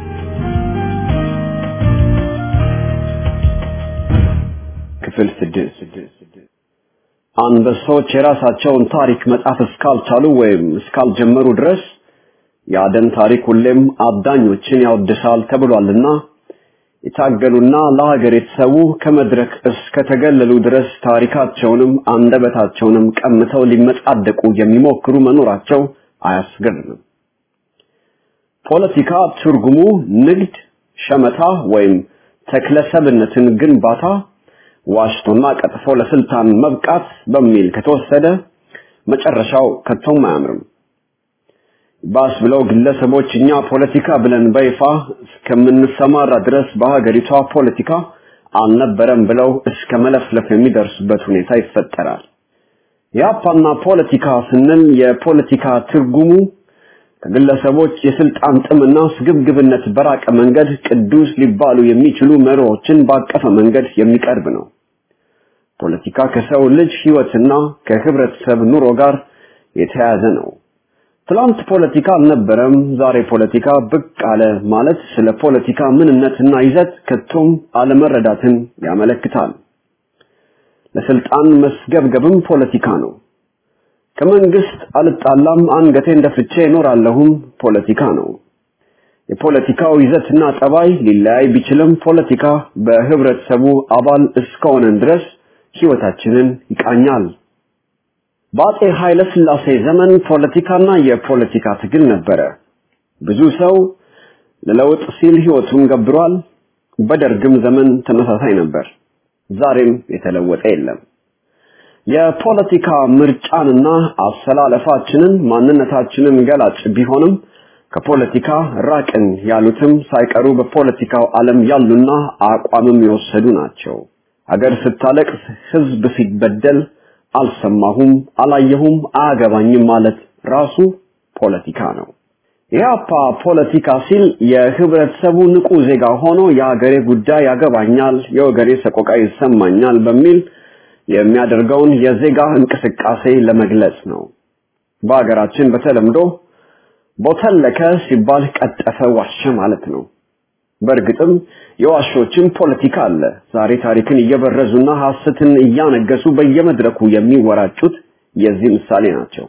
ክፍል ስድስት አንበሶች የራሳቸውን ታሪክ መጻፍ እስካልቻሉ ወይም እስካልጀመሩ ድረስ የአደን ታሪክ ሁሌም አዳኞችን ያወድሳል ተብሏልና የታገሉና ለሀገር የተሰዉ ከመድረክ እስከተገለሉ ድረስ ታሪካቸውንም አንደበታቸውንም ቀምተው ሊመጻደቁ የሚሞክሩ መኖራቸው አያስገርምም። ፖለቲካ ትርጉሙ ንግድ፣ ሸመታ ወይም ተክለሰብነትን ግንባታ ዋሽቶና ቀጥፎ ለስልጣን መብቃት በሚል ከተወሰደ መጨረሻው ከቶም አያምርም። ባስ ብለው ግለሰቦች እኛ ፖለቲካ ብለን በይፋ እስከምንሰማራ ድረስ በሀገሪቷ ፖለቲካ አልነበረም ብለው እስከ መለፍለፍ የሚደርሱበት ሁኔታ ይፈጠራል። የአፓና ፖለቲካ ስንል የፖለቲካ ትርጉሙ ከግለሰቦች የስልጣን ጥምና ስግብግብነት በራቀ መንገድ ቅዱስ ሊባሉ የሚችሉ መርሆችን ባቀፈ መንገድ የሚቀርብ ነው። ፖለቲካ ከሰው ልጅ ህይወትና ከህብረተሰብ ኑሮ ጋር የተያያዘ ነው። ትላንት ፖለቲካ አልነበረም፣ ዛሬ ፖለቲካ ብቅ አለ ማለት ስለ ፖለቲካ ምንነትና ይዘት ከቶም አለመረዳትን ያመለክታል። ለስልጣን መስገብገብም ፖለቲካ ነው። ከመንግስት አልጣላም አንገቴን ደፍቼ እኖራለሁም ፖለቲካ ነው። የፖለቲካው ይዘትና ጠባይ ሊለያይ ቢችልም ፖለቲካ በህብረተሰቡ አባል እስከሆነን ድረስ ህይወታችንን ይቃኛል። በአጼ ኃይለ ሥላሴ ዘመን ፖለቲካና የፖለቲካ ትግል ነበረ። ብዙ ሰው ለለውጥ ሲል ህይወቱን ገብሯል። በደርግም ዘመን ተመሳሳይ ነበር። ዛሬም የተለወጠ የለም። የፖለቲካ ምርጫንና አሰላለፋችንን ማንነታችንን ገላጭ ቢሆንም ከፖለቲካ ራቅን ያሉትም ሳይቀሩ በፖለቲካው ዓለም ያሉና አቋምም የወሰዱ ናቸው። ሀገር ስታለቅስ፣ ህዝብ ሲበደል አልሰማሁም፣ አላየሁም፣ አያገባኝም ማለት ራሱ ፖለቲካ ነው። የአፓ ፖለቲካ ሲል የህብረተሰቡ ንቁ ዜጋ ሆኖ የሀገሬ ጉዳይ ያገባኛል፣ የወገኔ ሰቆቃ ይሰማኛል በሚል የሚያደርገውን የዜጋ እንቅስቃሴ ለመግለጽ ነው። በሀገራችን በተለምዶ ቦተለከ ሲባል ቀጠፈ፣ ዋሸ ማለት ነው። በእርግጥም የዋሾችን ፖለቲካ አለ። ዛሬ ታሪክን እየበረዙና ሐሰትን እያነገሱ በየመድረኩ የሚወራጩት የዚህ ምሳሌ ናቸው።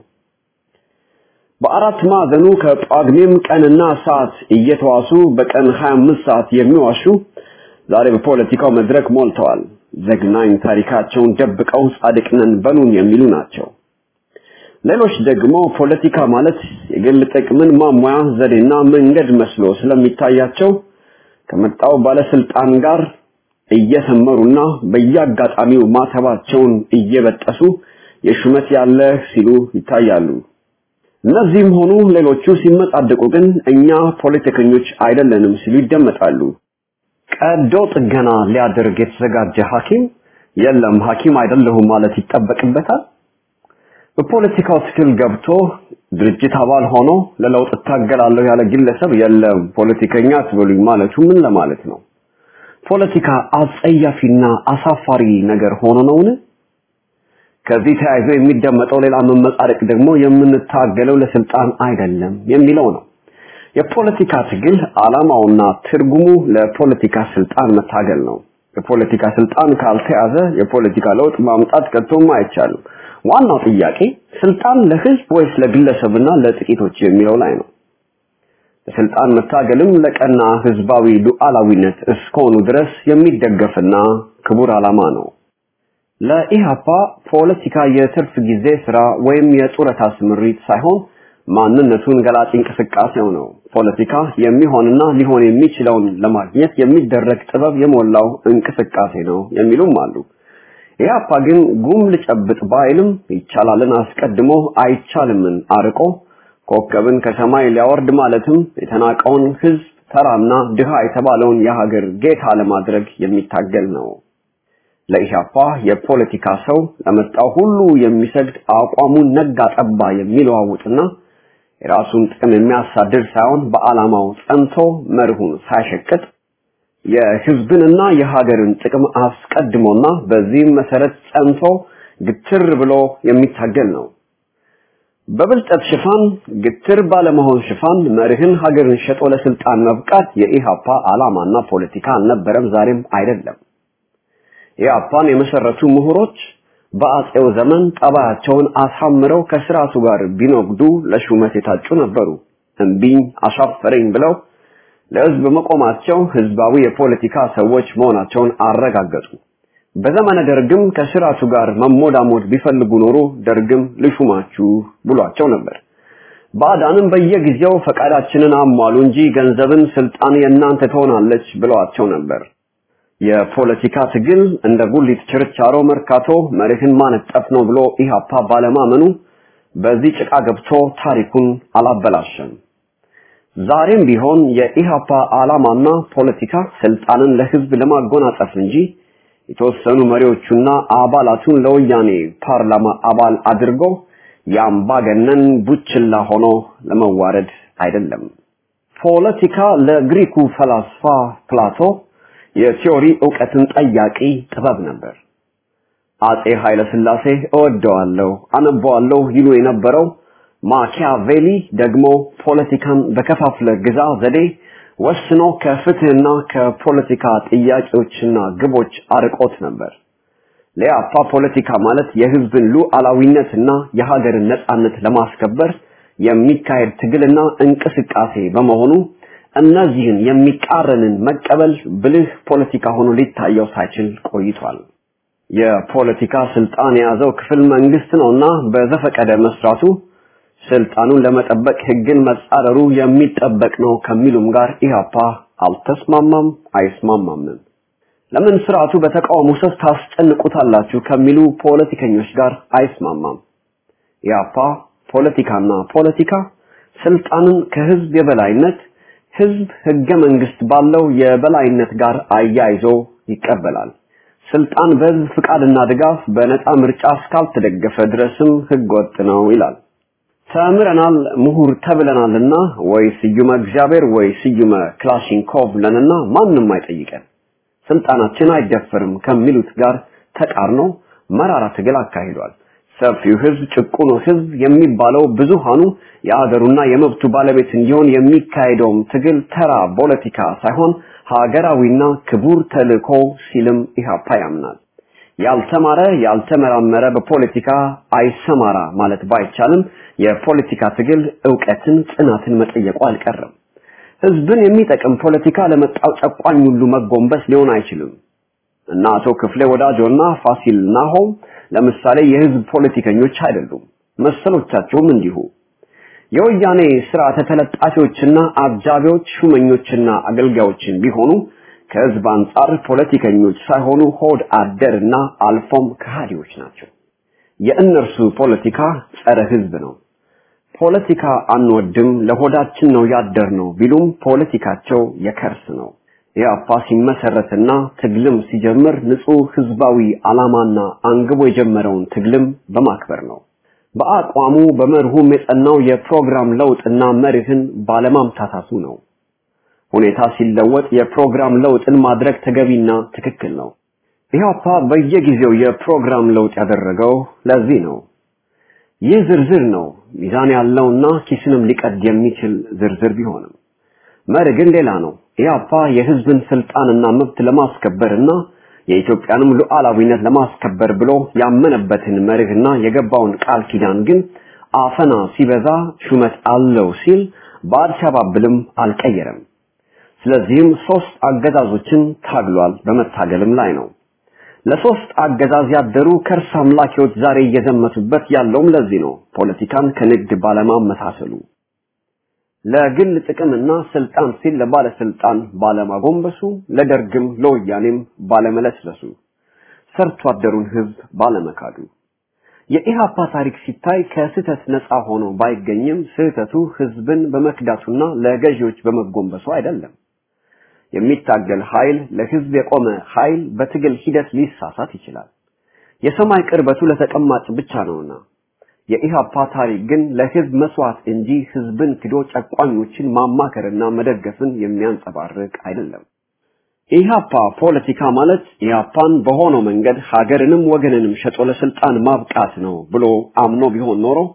በአራት ማዕዘኑ ከጳጉሜም ቀንና ሰዓት እየተዋሱ በቀን 25 ሰዓት የሚዋሹ ዛሬ በፖለቲካው መድረክ ሞልተዋል። ዘግናኝ ታሪካቸውን ደብቀው ጻድቅ ነን በሉን የሚሉ ናቸው። ሌሎች ደግሞ ፖለቲካ ማለት የግል ጥቅምን ማሟያ ዘዴና መንገድ መስሎ ስለሚታያቸው ከመጣው ባለስልጣን ጋር እየሰመሩና በየአጋጣሚው ማተባቸውን እየበጠሱ የሹመት ያለ ሲሉ ይታያሉ። እነዚህም ሆኑ ሌሎቹ ሲመጻደቁ ግን እኛ ፖለቲከኞች አይደለንም ሲሉ ይደመጣሉ። ቀዶ ጥገና ሊያደርግ የተዘጋጀ ሐኪም የለም ሐኪም አይደለሁም ማለት ይጠበቅበታል። በፖለቲካው ትግል ገብቶ ድርጅት አባል ሆኖ ለለውጥ እታገላለሁ ያለ ግለሰብ የለም ፖለቲከኛ አትበሉኝ ማለቱ ምን ለማለት ነው? ፖለቲካ አጸያፊና አሳፋሪ ነገር ሆኖ ነውን? ከዚህ ተያይዞ የሚደመጠው ሌላ መመጻደቅ ደግሞ የምንታገለው ለስልጣን አይደለም የሚለው ነው። የፖለቲካ ትግል ዓላማውና ትርጉሙ ለፖለቲካ ስልጣን መታገል ነው። የፖለቲካ ስልጣን ካልተያዘ የፖለቲካ ለውጥ ማምጣት ከቶም አይቻልም። ዋናው ጥያቄ ስልጣን ለህዝብ ወይስ ለግለሰብና ለጥቂቶች የሚለው ላይ ነው። ለስልጣን መታገልም ለቀና ህዝባዊ ሉዓላዊነት እስከሆኑ ድረስ የሚደገፍና ክቡር ዓላማ ነው። ለኢሃፓ ፖለቲካ የትርፍ ጊዜ ስራ ወይም የጡረታ ስምሪት ሳይሆን ማንነቱን ገላጭ እንቅስቃሴው ነው። ፖለቲካ የሚሆንና ሊሆን የሚችለውን ለማግኘት የሚደረግ ጥበብ የሞላው እንቅስቃሴ ነው የሚሉም አሉ። ኢህአፓ ግን ጉም ልጨብጥ ባይልም ይቻላልን አስቀድሞ አይቻልምን አርቆ ኮከብን ከሰማይ ሊያወርድ ማለትም የተናቀውን ህዝብ ተራና ድሃ የተባለውን የሀገር ጌታ ለማድረግ የሚታገል ነው። ለኢህአፓ የፖለቲካ ሰው ለመጣው ሁሉ የሚሰግድ አቋሙን ነጋ ጠባ የሚለዋውጥና የራሱን ጥቅም የሚያሳድር ሳይሆን በዓላማው ጸንቶ መርሁን ሳይሸቅጥ የህዝብንና የሀገርን ጥቅም አስቀድሞና በዚህም መሰረት ጸንቶ ግትር ብሎ የሚታገል ነው። በብልጠት ሽፋን ግትር ባለመሆን ሽፋን መርህን ሀገርን ሸጦ ለስልጣን መብቃት የኢሃፓ ዓላማና ፖለቲካ አልነበረም፣ ዛሬም አይደለም። ኢሃፓን የመሰረቱ ምሁሮች በአጼው ዘመን ጠባያቸውን አሳምረው ከስርዓቱ ጋር ቢኖግዱ ለሹመት የታጩ ነበሩ። እምቢኝ አሻፈረኝ ብለው ለህዝብ መቆማቸው ህዝባዊ የፖለቲካ ሰዎች መሆናቸውን አረጋገጡ። በዘመነ ደርግም ከስርዓቱ ጋር መሞዳሞድ ቢፈልጉ ኖሮ ደርግም ልሹማችሁ ብሏቸው ነበር። ባዕዳንም በየጊዜው ፈቃዳችንን አሟሉ እንጂ ገንዘብን ስልጣን የእናንተ ትሆናለች ብለዋቸው ነበር። የፖለቲካ ትግል እንደ ጉሊት ችርቻሮ መርካቶ መርህን ማነጠፍ ነው ብሎ ኢህአፓ ባለማመኑ በዚህ ጭቃ ገብቶ ታሪኩን አላበላሸም። ዛሬም ቢሆን የኢህአፓ ዓላማና ፖለቲካ ስልጣንን ለህዝብ ለማጎናጸፍ እንጂ የተወሰኑ መሪዎቹና አባላቱን ለወያኔ ፓርላማ አባል አድርጎ የአምባገነን ቡችላ ሆኖ ለመዋረድ አይደለም። ፖለቲካ ለግሪኩ ፈላስፋ ፕላቶ የቲዮሪ ዕውቀትን ጠያቂ ጥበብ ነበር። አጼ ኃይለ ሥላሴ እወደዋለሁ፣ አነበዋለሁ ይሉ የነበረው ማኪያቬሊ ደግሞ ፖለቲካን በከፋፍለ ግዛ ዘዴ ወስኖ ከፍትህና ከፖለቲካ ጥያቄዎችና ግቦች አርቆት ነበር። ለያፓ ፖለቲካ ማለት የህዝብን ሉዓላዊነትና የሀገርን ነጻነት ለማስከበር የሚካሄድ ትግልና እንቅስቃሴ በመሆኑ እነዚህን የሚቃረንን መቀበል ብልህ ፖለቲካ ሆኖ ሊታየው ሳይችል ቆይቷል። የፖለቲካ ስልጣን የያዘው ክፍል መንግስት ነውና በዘፈቀደ መስራቱ ስልጣኑን ለመጠበቅ ህግን መጻረሩ የሚጠበቅ ነው ከሚሉም ጋር ኢህአፓ አልተስማማም፣ አይስማማም። ለምን ስርዓቱ በተቃውሞ ሰፍ ታስጨንቁታላችሁ ከሚሉ ፖለቲከኞች ጋር አይስማማም። ኢህአፓ ፖለቲካና ፖለቲካ ስልጣንን ከህዝብ የበላይነት ህዝብ ህገ መንግስት ባለው የበላይነት ጋር አያይዞ ይቀበላል። ስልጣን በህዝብ ፍቃድና ድጋፍ በነፃ ምርጫ እስካልተደገፈ ድረስም ህገ ወጥ ነው ይላል። ተምረናል ምሁር ተብለናልና ወይ ስዩመ እግዚአብሔር ወይ ስዩመ ክላሽንኮቭ ለንና ማንም አይጠይቀን ስልጣናችን አይደፈርም ከሚሉት ጋር ተቃርኖ መራራ ትግል አካሂዷል። ሰፊው ህዝብ ጭቁኑ ህዝብ የሚባለው ብዙሃኑ የአገሩና የመብቱ ባለቤት እንዲሆን የሚካሄደውም ትግል ተራ ፖለቲካ ሳይሆን ሀገራዊና ክቡር ተልእኮ ሲልም ኢህአፓ ያምናል። ያልተማረ ያልተመራመረ በፖለቲካ አይሰማራ ማለት ባይቻልም የፖለቲካ ትግል ዕውቀትን፣ ጽናትን መጠየቁ አልቀረም። ህዝብን የሚጠቅም ፖለቲካ ለመጣው ጨቋኝ ሁሉ መጎንበስ ሊሆን አይችልም እና አቶ ክፍሌ ወዳጆና ፋሲል ናሆም ለምሳሌ የህዝብ ፖለቲከኞች አይደሉም። መሰሎቻቸውም እንዲሁ የወያኔ ስርዓተ ተለጣፊዎችና አጃቢዎች ሹመኞችና አገልጋዮችን ቢሆኑ ከህዝብ አንጻር ፖለቲከኞች ሳይሆኑ ሆድ አደርና አልፎም ከሃዲዎች ናቸው። የእነርሱ ፖለቲካ ጸረ ህዝብ ነው። ፖለቲካ አንወድም፣ ለሆዳችን ነው ያደር ነው ቢሉም ፖለቲካቸው የከርስ ነው። ኢህአፓ ሲመሰረትና ትግልም ሲጀምር ንጹህ ህዝባዊ ዓላማና አንግቦ የጀመረውን ትግልም በማክበር ነው። በአቋሙ በመርሁም የጸናው የፕሮግራም ለውጥና መርህን ባለማምታታቱ ነው። ሁኔታ ሲለወጥ የፕሮግራም ለውጥን ማድረግ ተገቢና ትክክል ነው። ኢህአፓ በየጊዜው የፕሮግራም ለውጥ ያደረገው ለዚህ ነው። ይህ ዝርዝር ነው፣ ሚዛን ያለውና ኪስንም ሊቀድ የሚችል ዝርዝር ቢሆንም መርህ ግን ሌላ ነው። ኢህአፓ የህዝብን ስልጣንና መብት ለማስከበርና የኢትዮጵያንም ሉዓላዊነት ለማስከበር ብሎ ያመነበትን መርህና የገባውን ቃል ኪዳን ግን አፈና ሲበዛ ሹመት አለው ሲል በአልሸባብልም አልቀየረም። ስለዚህም ሶስት አገዛዞችን ታግሏል፣ በመታገልም ላይ ነው። ለሶስት አገዛዝ ያደሩ ከርስ አምላኪዎች ዛሬ እየዘመቱበት ያለውም ለዚህ ነው። ፖለቲካን ከንግድ ባለማመሳሰሉ ለግል ጥቅምና ስልጣን ሲል ለባለስልጣን ባለማጎንበሱ፣ ለደርግም ለወያኔም ባለመለስለሱ፣ ሰርቶ አደሩን ህዝብ ባለመካዱ የኢሃፓ ታሪክ ሲታይ ከስህተት ነፃ ሆኖ ባይገኝም ስህተቱ ህዝብን በመክዳቱና ለገዢዎች በመጎንበሱ አይደለም። የሚታገል ኃይል ለህዝብ የቆመ ኃይል በትግል ሂደት ሊሳሳት ይችላል። የሰማይ ቅርበቱ ለተቀማጭ ብቻ ነውና የኢሃፓ ታሪክ ግን ለህዝብ መስዋዕት እንጂ ህዝብን ክዶ ጨቋኞችን ማማከርና መደገፍን የሚያንጸባርቅ አይደለም። ኢሃፓ ፖለቲካ ማለት ኢሃፓን በሆነው መንገድ ሀገርንም ወገንንም ሸጦ ለስልጣን ማብቃት ነው ብሎ አምኖ ቢሆን ኖሮ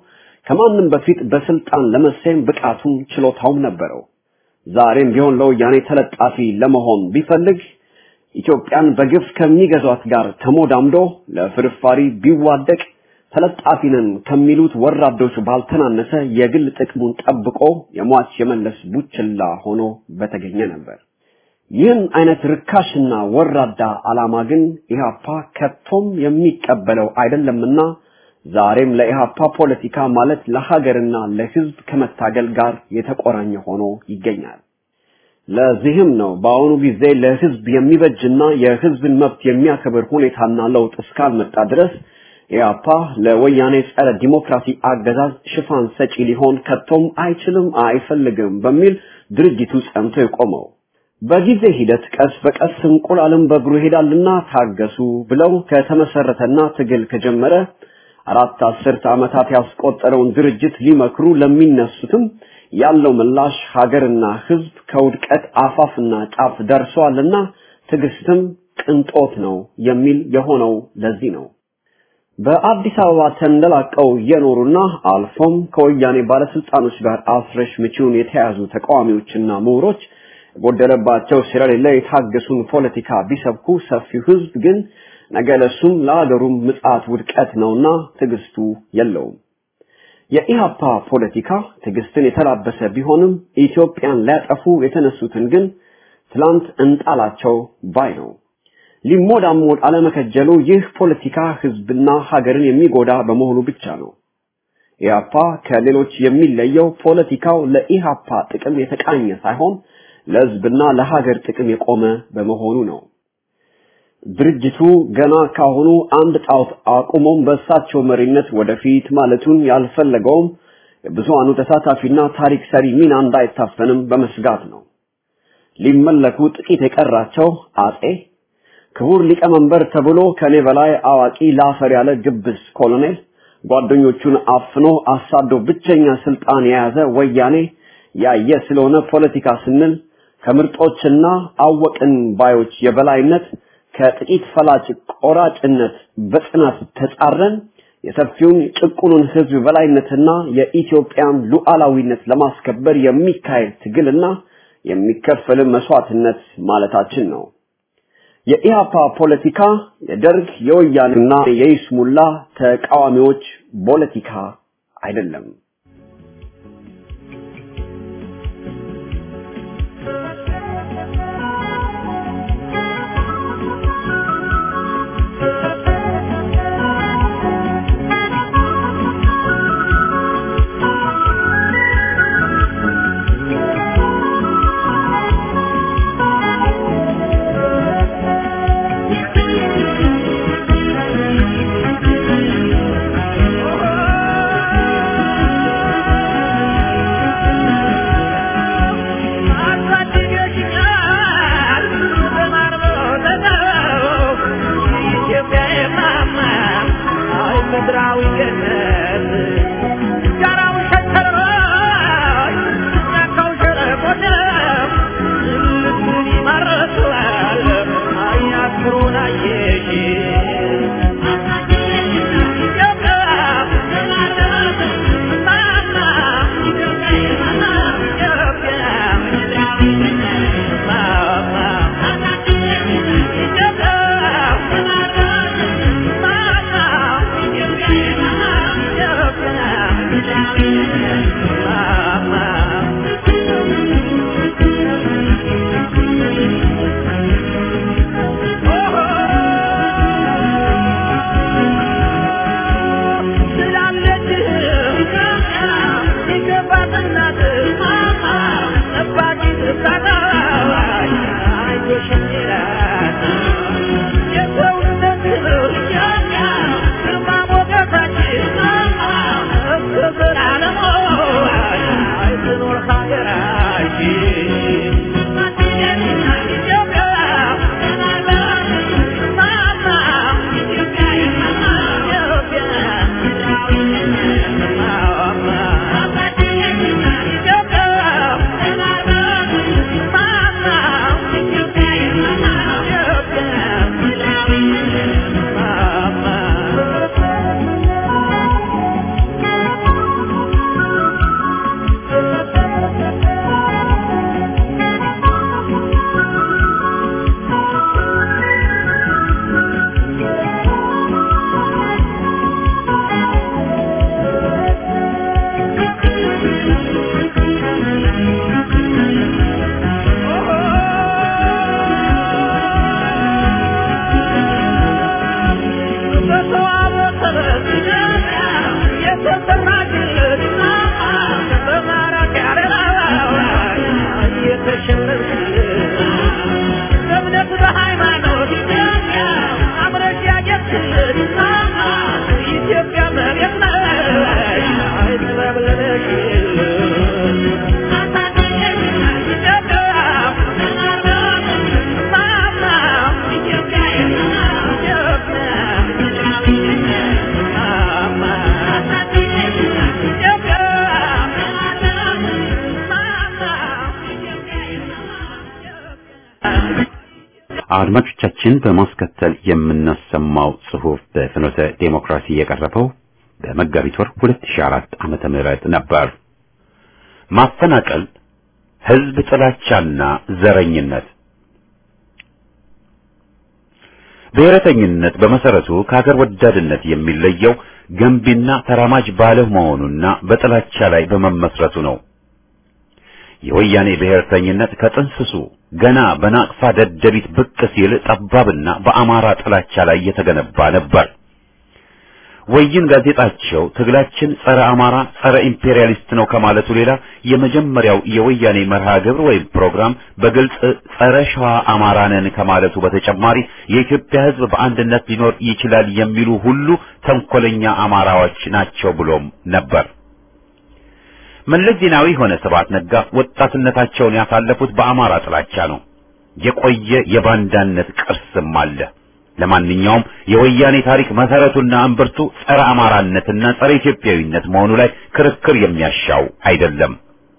ከማንም በፊት በስልጣን ለመሰየም ብቃቱም ችሎታውም ነበረው። ዛሬም ቢሆን ለወያኔ ተለጣፊ ለመሆን ቢፈልግ ኢትዮጵያን በግፍ ከሚገዟት ጋር ተሞዳምዶ ለፍርፋሪ ቢዋደቅ ተለጣፊ ነን ከሚሉት ወራዶች ባልተናነሰ የግል ጥቅሙን ጠብቆ የሟች የመለስ ቡችላ ሆኖ በተገኘ ነበር። ይህን አይነት ርካሽና ወራዳ ዓላማ ግን ኢህአፓ ከቶም የሚቀበለው አይደለምና ዛሬም ለኢህአፓ ፖለቲካ ማለት ለሀገርና ለሕዝብ ከመታገል ጋር የተቆራኘ ሆኖ ይገኛል። ለዚህም ነው በአሁኑ ጊዜ ለሕዝብ የሚበጅና የሕዝብን መብት የሚያከብር ሁኔታና ለውጥ እስካልመጣ ድረስ ኢህአፓ ለወያኔ ጸረ ዲሞክራሲ አገዛዝ ሽፋን ሰጪ ሊሆን ከቶም አይችልም፣ አይፈልግም በሚል ድርጅቱ ጸንቶ የቆመው። በጊዜ ሂደት ቀስ በቀስ እንቁላልም በእግሩ ይሄዳልና ታገሱ ብለው ከተመሰረተና ትግል ከጀመረ አራት አስርት ዓመታት ያስቆጠረውን ድርጅት ሊመክሩ ለሚነሱትም ያለው ምላሽ ሀገርና ሕዝብ ከውድቀት አፋፍና ጫፍ ደርሰዋልና ትዕግስትም ቅንጦት ነው የሚል የሆነው ለዚህ ነው። በአዲስ አበባ ተንደላቀው የኖሩና አልፎም ከወያኔ ባለስልጣኖች ጋር አስረሽ ምቺውን የተያዙ ተቃዋሚዎችና ምሁሮች የጎደለባቸው ስለሌለ የታገሱን ፖለቲካ ቢሰብኩ ሰፊው ህዝብ ግን ነገ ለሱም ለሀገሩም ምጽአት ውድቀት ነውና ትዕግስቱ የለውም። የኢሃፓ ፖለቲካ ትዕግስትን የተላበሰ ቢሆንም ኢትዮጵያን ሊያጠፉ የተነሱትን ግን ትላንት እንጣላቸው ባይ ነው። ሊሞዳሞድ አለመከጀሉ ይህ ፖለቲካ ህዝብና ሀገርን የሚጎዳ በመሆኑ ብቻ ነው። ኢሃፓ ከሌሎች የሚለየው ፖለቲካው ለኢሃፓ ጥቅም የተቃኘ ሳይሆን ለህዝብና ለሀገር ጥቅም የቆመ በመሆኑ ነው። ድርጅቱ ገና ካሁኑ አንድ ጣዖት አቁሞም በእሳቸው መሪነት ወደፊት ማለቱን ያልፈለገውም የብዙሃኑ ተሳታፊና ታሪክ ሰሪ ሚና እንዳይታፈንም በመስጋት ነው። ሊመለኩ ጥቂት የቀራቸው አጼ ክቡር ሊቀመንበር ተብሎ ከኔ በላይ አዋቂ ላፈር ያለ ግብስ ኮሎኔል ጓደኞቹን አፍኖ አሳዶ ብቸኛ ስልጣን የያዘ ወያኔ ያየ ስለሆነ ፖለቲካ ስንል ከምርጦችና አወቅን ባዮች የበላይነት ከጥቂት ፈላጭ ቆራጭነት በጽናት ተጻረን የሰፊውን ጭቁኑን ህዝብ በላይነትና የኢትዮጵያን ሉዓላዊነት ለማስከበር የሚካሄድ ትግልና የሚከፈል መስዋዕትነት ማለታችን ነው። የኢሃፓ ፖለቲካ የደርግ የወያኔና የይስሙላ ተቃዋሚዎች ፖለቲካ አይደለም። Oh አድማጮቻችን በማስከተል የምናሰማው ጽሑፍ በፍኖተ ዴሞክራሲ የቀረበው በመጋቢት ወር 2004 ዓመተ ምህረት ነበር። ማፈናቀል፣ ህዝብ ጥላቻና ዘረኝነት። ብሔረተኝነት በመሰረቱ ከሀገር ወዳድነት የሚለየው ገንቢና ተራማጅ ባለመሆኑና በጥላቻ ላይ በመመስረቱ ነው። የወያኔ ብሔርተኝነት ከጥንስሱ ገና በናቅፋ ደደቢት ብቅ ሲል ጠባብና በአማራ ጥላቻ ላይ የተገነባ ነበር። ወይን ጋዜጣቸው ትግላችን ጸረ አማራ፣ ጸረ ኢምፔሪያሊስት ነው ከማለቱ ሌላ የመጀመሪያው የወያኔ መርሃ ግብር ወይም ፕሮግራም በግልጽ ጸረ ሸዋ አማራ ነን ከማለቱ በተጨማሪ የኢትዮጵያ ሕዝብ በአንድነት ሊኖር ይችላል የሚሉ ሁሉ ተንኮለኛ አማራዎች ናቸው ብሎም ነበር። መለስ ዜናዊ ሆነ ስብሐት ነጋ ወጣትነታቸውን ያሳለፉት በአማራ ጥላቻ ነው። የቆየ የባንዳነት ቅርስም አለ። ለማንኛውም የወያኔ ታሪክ መሰረቱና እምብርቱ ጸረ አማራነትና ጸረ ኢትዮጵያዊነት መሆኑ ላይ ክርክር የሚያሻው አይደለም።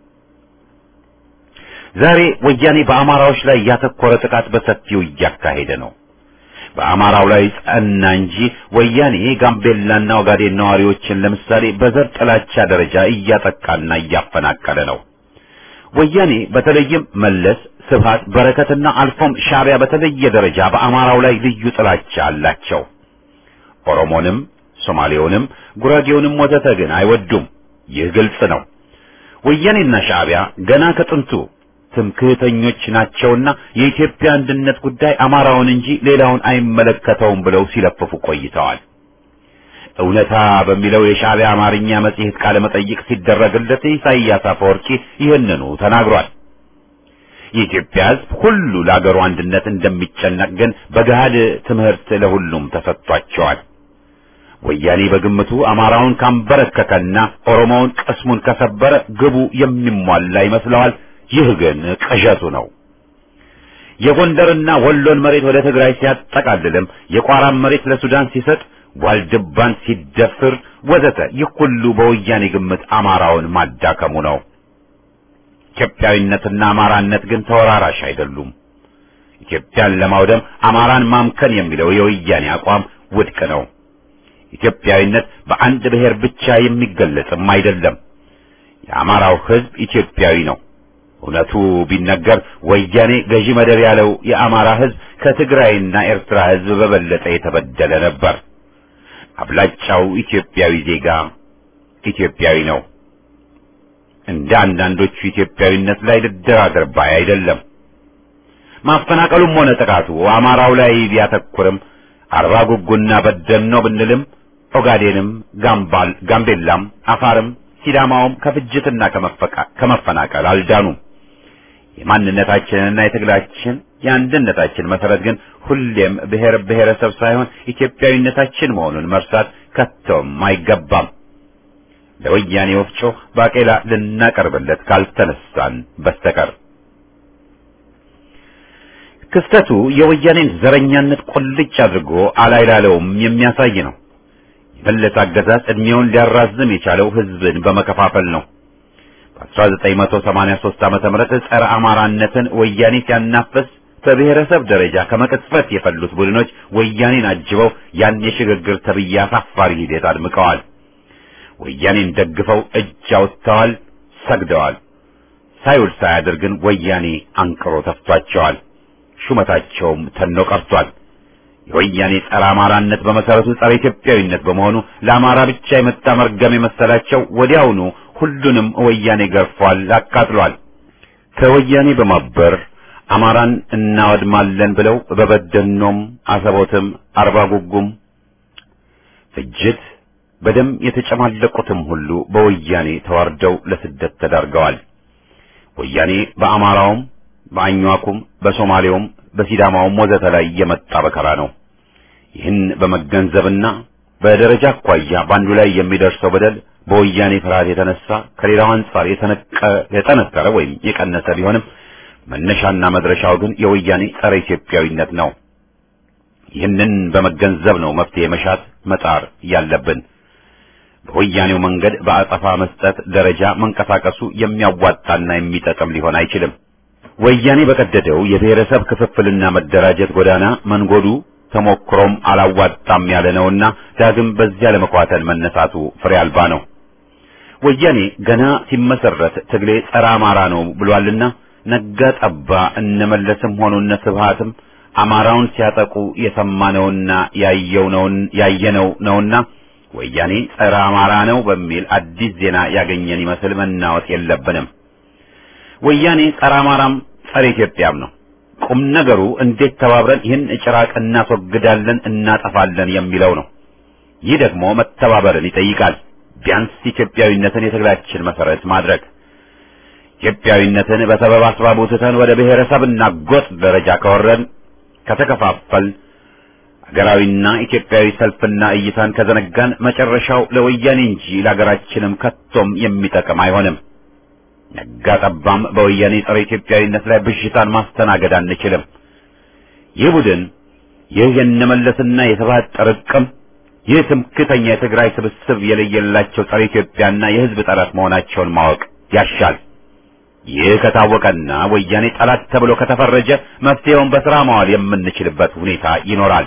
ዛሬ ወያኔ በአማራዎች ላይ ያተኮረ ጥቃት በሰፊው እያካሄደ ነው። በአማራው ላይ ጸና እንጂ ወያኔ ጋምቤላና ኦጋዴን ነዋሪዎችን ለምሳሌ በዘር ጥላቻ ደረጃ እያጠቃና እያፈናቀለ ነው። ወያኔ በተለይም መለስ፣ ስብሃት፣ በረከትና አልፎም ሻዕቢያ በተለየ ደረጃ በአማራው ላይ ልዩ ጥላቻ አላቸው። ኦሮሞንም፣ ሶማሌውንም፣ ጉራጌውንም ወዘተ ግን አይወዱም። ይህ ግልጽ ነው። ወያኔና ሻዕቢያ ገና ከጥንቱ ትምክህተኞች ናቸውና የኢትዮጵያ አንድነት ጉዳይ አማራውን እንጂ ሌላውን አይመለከተውም ብለው ሲለፍፉ ቆይተዋል። እውነታ በሚለው የሻዕቢያ አማርኛ መጽሔት ቃለ መጠይቅ ሲደረግለት ኢሳይያስ አፈወርቂ ይህንኑ ተናግሯል። የኢትዮጵያ ሕዝብ ሁሉ ለአገሩ አንድነት እንደሚጨነቅ ግን በገሃድ ትምህርት ለሁሉም ተሰጥቷቸዋል። ወያኔ በግምቱ አማራውን ካንበረከከና ኦሮሞውን ቅስሙን ከሰበረ ግቡ የሚሟላ ይመስለዋል። ይህ ግን ቅዠቱ ነው። የጎንደርና ወሎን መሬት ወደ ትግራይ ሲያጠቃልልም የቋራን መሬት ለሱዳን ሲሰጥ ዋልድባን ሲደፍር ወዘተ ይህ ሁሉ በወያኔ ግምት አማራውን ማዳከሙ ነው። ኢትዮጵያዊነትና አማራነት ግን ተወራራሽ አይደሉም። ኢትዮጵያን ለማውደም አማራን ማምከን የሚለው የወያኔ አቋም ውድቅ ነው። ኢትዮጵያዊነት በአንድ ብሔር ብቻ የሚገለጽም አይደለም። የአማራው ሕዝብ ኢትዮጵያዊ ነው። እውነቱ ቢነገር ወያኔ ገዢ መደብ ያለው የአማራ ሕዝብ ከትግራይና ኤርትራ ሕዝብ በበለጠ የተበደለ ነበር። አብላጫው ኢትዮጵያዊ ዜጋ ኢትዮጵያዊ ነው። እንደ አንዳንዶቹ ኢትዮጵያዊነት ላይ ልደራደር ባይ አይደለም። ማፈናቀሉም ሆነ ጥቃቱ አማራው ላይ ቢያተኩርም አርባ ጉጉና በደን ነው ብንልም ኦጋዴንም፣ ጋምባል፣ ጋምቤላም፣ አፋርም ሲዳማውም ከፍጅትና ከመፈናቀል አልዳኑም። የማንነታችንና የትግላችን የአንድነታችን መሰረት ግን ሁሌም ብሔር ብሔረሰብ ሳይሆን ኢትዮጵያዊነታችን መሆኑን መርሳት ከቶም አይገባም። ለወያኔ ወፍጮ ባቄላ ልናቀርብለት ካልተነሳን በስተቀር ክስተቱ የወያኔን ዘረኛነት ቁልጭ አድርጎ አላይላለውም የሚያሳይ ነው። የመለስ አገዛዝ ዕድሜውን ሊያራዝም የቻለው ሕዝብን በመከፋፈል ነው። በ1983 ዓመተ ምህረት ጸረ አማራነትን ወያኔ ሲያናፍስ በብሔረሰብ ደረጃ ከመቅጽበት የፈሉት ቡድኖች ወያኔን አጅበው ያን የሽግግር ተብዬ አሳፋሪ ሂደት አድምቀዋል። ወያኔን ደግፈው እጅ አውጥተዋል፣ ሰግደዋል። ሳይውል ሳያድር ግን ወያኔ አንቅሮ ተፍቷቸዋል። ሹመታቸውም ተኖ ቀርቷል። የወያኔ ጸረ አማራነት በመሰረቱ ጸረ ኢትዮጵያዊነት በመሆኑ ለአማራ ብቻ የመጣ መርገም የመሰላቸው ወዲያውኑ ሁሉንም ወያኔ ገርፏል፣ አቃጥሏል። ከወያኔ በማበር አማራን እናወድማለን ብለው በበደኖም፣ አሰቦትም፣ አርባ ጉጉም ፍጅት በደም የተጨማለቁትም ሁሉ በወያኔ ተዋርደው ለስደት ተዳርገዋል። ወያኔ በአማራውም በአኟኩም በሶማሌውም በሲዳማውም ወዘተ ላይ የመጣ በከራ ነው። ይህን በመገንዘብና በደረጃ አኳያ በአንዱ ላይ የሚደርሰው በደል በወያኔ ፍርሃት የተነሳ ከሌላው አንጻር የጠነከረ ወይም የቀነሰ ቢሆንም መነሻና መድረሻው ግን የወያኔ ጸረ ኢትዮጵያዊነት ነው። ይህንን በመገንዘብ ነው መፍትሄ መሻት መጣር ያለብን። በወያኔው መንገድ በአጸፋ መስጠት ደረጃ መንቀሳቀሱ የሚያዋጣና የሚጠቅም ሊሆን አይችልም። ወያኔ በቀደደው የብሔረሰብ ክፍፍልና መደራጀት ጎዳና መንጎዱ ተሞክሮም አላዋጣም ያለ ነውና ዳግም በዚያ ለመኳተል መነሳቱ ፍሬ አልባ ነው። ወያኔ ገና ሲመሰረት ትግሌ ጸረ አማራ ነው ብሏልና ነጋ ጠባ እነመለስም ሆኑ እነ ስብሃትም አማራውን ሲያጠቁ የሰማነውና ያየው ነው ያየነው ነውና ወያኔ ጸረ አማራ ነው በሚል አዲስ ዜና ያገኘን ይመስል መናወጥ የለብንም። ወያኔ ጸረ አማራም ጸረ ኢትዮጵያም ነው። ቁም ነገሩ እንዴት ተባብረን ይህን ጭራቅ እናስወግዳለን፣ እናጠፋለን የሚለው ነው። ይህ ደግሞ መተባበርን ይጠይቃል። ቢያንስ ኢትዮጵያዊነትን የትግላችን መሰረት ማድረግ ኢትዮጵያዊነትን በሰበብ አስባቡ ትተን ወደ ብሔረሰብና ጎጥ ደረጃ ከወረን ከተከፋፈል ሀገራዊና ኢትዮጵያዊ ሰልፍና እይታን ከዘነጋን መጨረሻው ለወያኔ እንጂ ለሀገራችንም ከቶም የሚጠቅም አይሆንም። ነጋ ጠባም በወያኔ ጸረ ኢትዮጵያዊነት ላይ ብዥታን ማስተናገድ አንችልም። ይህ ቡድን ይህ የነመለስና የስብሃት ጥርቅም ይህ ትምክተኛ የትግራይ ስብስብ የለየላቸው ጸረ ኢትዮጵያና የሕዝብ ጠላት መሆናቸውን ማወቅ ያሻል። ይህ ከታወቀና ወያኔ ጠላት ተብሎ ከተፈረጀ መፍትሄውን በስራ ማዋል የምንችልበት ሁኔታ ይኖራል።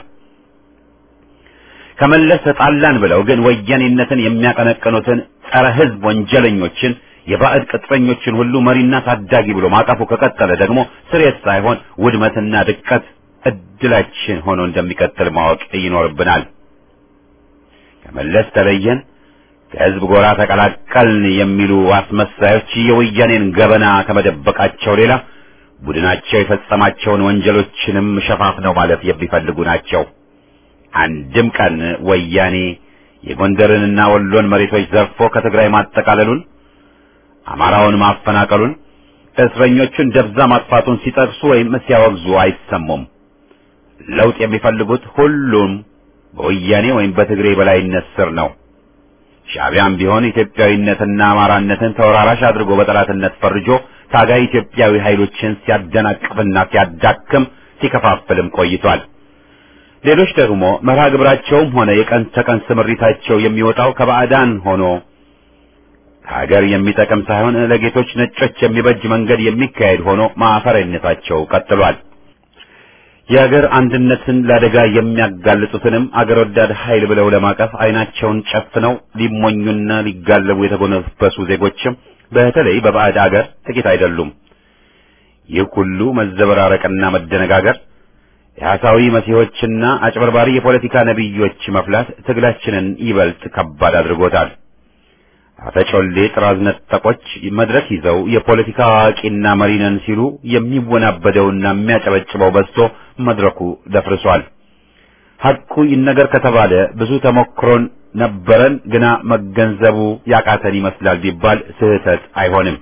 ከመለስ ተጣላን ብለው ግን ወያኔነትን የሚያቀነቅኑትን ጸረ ሕዝብ ወንጀለኞችን የባዕድ ቅጥረኞችን ሁሉ መሪና ታዳጊ ብሎ ማቀፉ ከቀጠለ ደግሞ ስሬት ሳይሆን ውድመትና ድቀት እድላችን ሆኖ እንደሚቀጥል ማወቅ ይኖርብናል። ከመለስ ተለየን፣ ከህዝብ ጎራ ተቀላቀልን የሚሉ አስመሳዮች የወያኔን ገበና ከመደበቃቸው ሌላ ቡድናቸው የፈጸማቸውን ወንጀሎችንም ሸፋፍነው ማለት የሚፈልጉ ናቸው። አንድም ቀን ወያኔ የጎንደርንና ወሎን መሬቶች ዘርፎ ከትግራይ ማጠቃለሉን አማራውን ማፈናቀሉን እስረኞቹን ደብዛ ማጥፋቱን ሲጠቅሱ ወይም ሲያወግዙ አይሰሙም። ለውጥ የሚፈልጉት ሁሉም በወያኔ ወይም በትግሬ በላይነት ስር ነው። ሻዕቢያም ቢሆን ኢትዮጵያዊነትና አማራነትን ተወራራሽ አድርጎ በጠላትነት ፈርጆ ታጋይ ኢትዮጵያዊ ኃይሎችን ሲያደናቅፍና ሲያዳክም ሲከፋፍልም ቆይቷል። ሌሎች ደግሞ መርሃ ግብራቸውም ሆነ የቀን ተቀን ስምሪታቸው የሚወጣው ከባዕዳን ሆኖ ሀገር የሚጠቅም ሳይሆን ለጌቶች ነጮች የሚበጅ መንገድ የሚካሄድ ሆኖ ማፈሪያነታቸው ቀጥሏል። የሀገር አንድነትን ለአደጋ የሚያጋልጡትንም አገር ወዳድ ኃይል ብለው ለማቀፍ አይናቸውን ጨፍነው ሊሞኙና ሊጋለቡ የተጎነበሱ ዜጎችም በተለይ በባዕድ አገር ጥቂት አይደሉም። ይህ ሁሉ መዘበራረቅና መደነጋገር የሐሳዊ መሲሖችና አጭበርባሪ የፖለቲካ ነቢዮች መፍላት ትግላችንን ይበልጥ ከባድ አድርጎታል። አፈጮሌ ጥራዝ ነጠቆች መድረክ ይዘው የፖለቲካ አዋቂና መሪ ነን ሲሉ የሚወናበደውና የሚያጨበጭበው በዝቶ መድረኩ ደፍርሷል። ሐቁ ይነገር ከተባለ ብዙ ተሞክሮን ነበረን፣ ግና መገንዘቡ ያቃተን ይመስላል ቢባል ስህተት አይሆንም።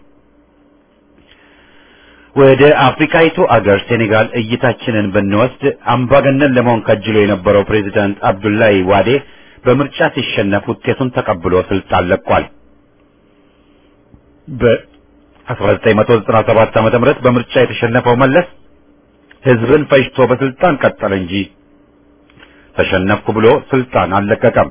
ወደ አፍሪካይቱ አገር ሴኔጋል እይታችንን ብንወስድ አምባገነን ለመሆን ከጅሎ የነበረው ፕሬዚዳንት አብዱላይ ዋዴ በምርጫ ሲሸነፍ ውጤቱን ተቀብሎ ስልጣን ለቋል። በ1997 ዓመተ ምህረት በምርጫ የተሸነፈው መለስ ህዝብን ፈጅቶ በስልጣን ቀጠለ እንጂ ተሸነፍኩ ብሎ ስልጣን አልለቀቀም።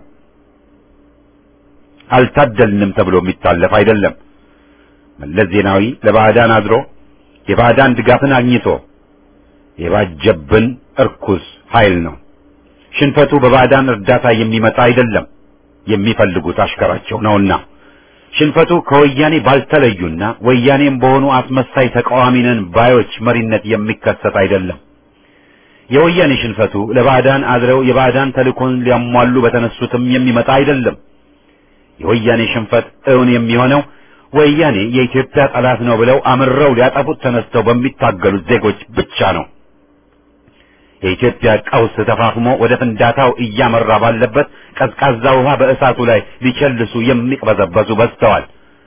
አልታደልንም ተብሎ የሚታለፍ አይደለም። መለስ ዜናዊ ለባዕዳን አድሮ የባዕዳን ድጋፍን አግኝቶ የባጀብን እርኩስ ኃይል ነው። ሽንፈቱ በባዕዳን እርዳታ የሚመጣ አይደለም፣ የሚፈልጉት አሽከራቸው ነውና። ሽንፈቱ ከወያኔ ባልተለዩና ወያኔም በሆኑ አስመሳይ ተቃዋሚ ነን ባዮች መሪነት የሚከሰት አይደለም። የወያኔ ሽንፈቱ ለባዕዳን አድረው የባዕዳን ተልእኮን ሊያሟሉ በተነሱትም የሚመጣ አይደለም። የወያኔ ሽንፈት እውን የሚሆነው ወያኔ የኢትዮጵያ ጠላት ነው ብለው አምረው ሊያጠፉት ተነስተው በሚታገሉት ዜጎች ብቻ ነው። የኢትዮጵያ ቀውስ ተፋፍሞ ወደ ፍንዳታው እያመራ ባለበት ቀዝቃዛ ውሃ በእሳቱ ላይ ሊቸልሱ የሚቅበዘበዙ በዝተዋል።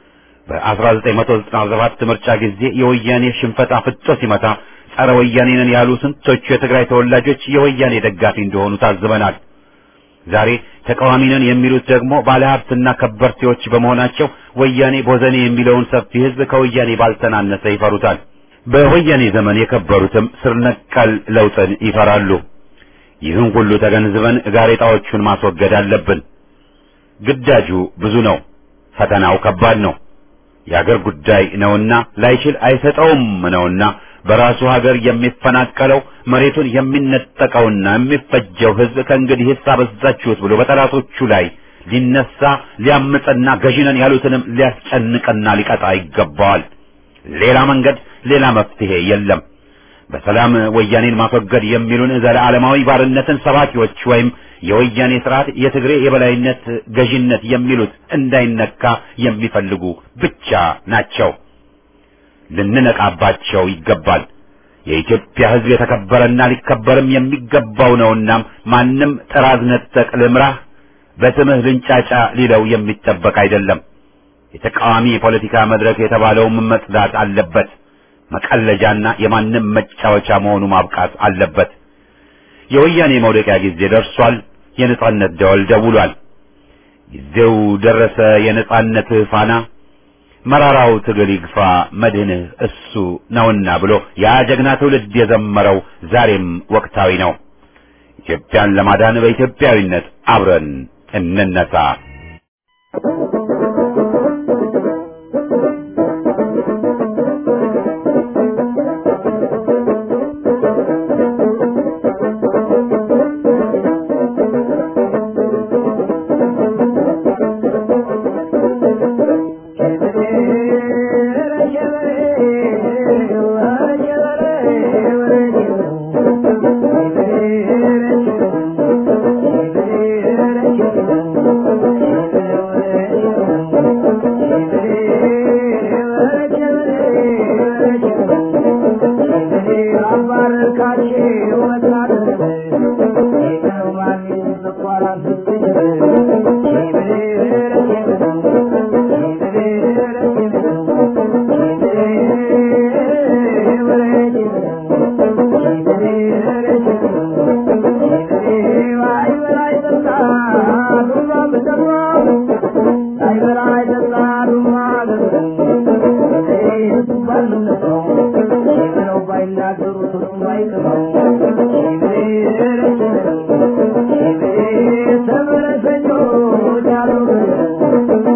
በ1997 ምርጫ ጊዜ የወያኔ ሽንፈት አፍጦ ሲመታ ጸረ ወያኔ ነን ያሉ ስንቶቹ የትግራይ ተወላጆች የወያኔ ደጋፊ እንደሆኑ ታዝበናል። ዛሬ ተቃዋሚ ነን የሚሉት ደግሞ ባለሀብትና ከበርቴዎች በመሆናቸው ወያኔ ቦዘኔ የሚለውን ሰፊ ሕዝብ ከወያኔ ባልተናነሰ ይፈሩታል። በወያኔ ዘመን የከበሩትም ስር ነቀል ለውጥን ይፈራሉ። ይህን ሁሉ ተገንዝበን ጋሬጣዎቹን ማስወገድ አለብን። ግዳጁ ብዙ ነው፣ ፈተናው ከባድ ነው። የአገር ጉዳይ ነውና ላይችል አይሰጠውም ነውና በራሱ ሀገር የሚፈናቀለው መሬቱን የሚነጠቀውና የሚፈጀው ህዝብ ከእንግዲህ አበዛችሁት ብሎ በጠላቶቹ ላይ ሊነሳ ሊያምፅና ገዢነን ያሉትንም ሊያስጨንቅና ሊቀጣ ይገባዋል። ሌላ መንገድ ሌላ መፍትሄ የለም። በሰላም ወያኔን ማስወገድ የሚሉን ዘለዓለማዊ ባርነትን ሰባኪዎች ወይም የወያኔ ስርዓት የትግሬ የበላይነት ገዢነት የሚሉት እንዳይነካ የሚፈልጉ ብቻ ናቸው። ልንነቃባቸው ይገባል። የኢትዮጵያ ሕዝብ የተከበረና ሊከበርም የሚገባው ነውና ማንም ጥራዝ ነጠቅ ልምራህ በስምህ ልንጫጫ ሊለው የሚጠበቅ አይደለም። የተቃዋሚ የፖለቲካ መድረክ የተባለውም መጽዳት አለበት። መቀለጃና የማንም መጫወቻ መሆኑ ማብቃት አለበት። የወያኔ መውደቂያ ጊዜ ደርሷል። የነጻነት ደወል ደውሏል። ጊዜው ደረሰ። የነጻነት ፋና መራራው ትግል ይግፋ መድህንህ እሱ ነውና ብሎ ያ ጀግና ትውልድ የዘመረው ዛሬም ወቅታዊ ነው። ኢትዮጵያን ለማዳን በኢትዮጵያዊነት አብረን እንነሳ። Thank you.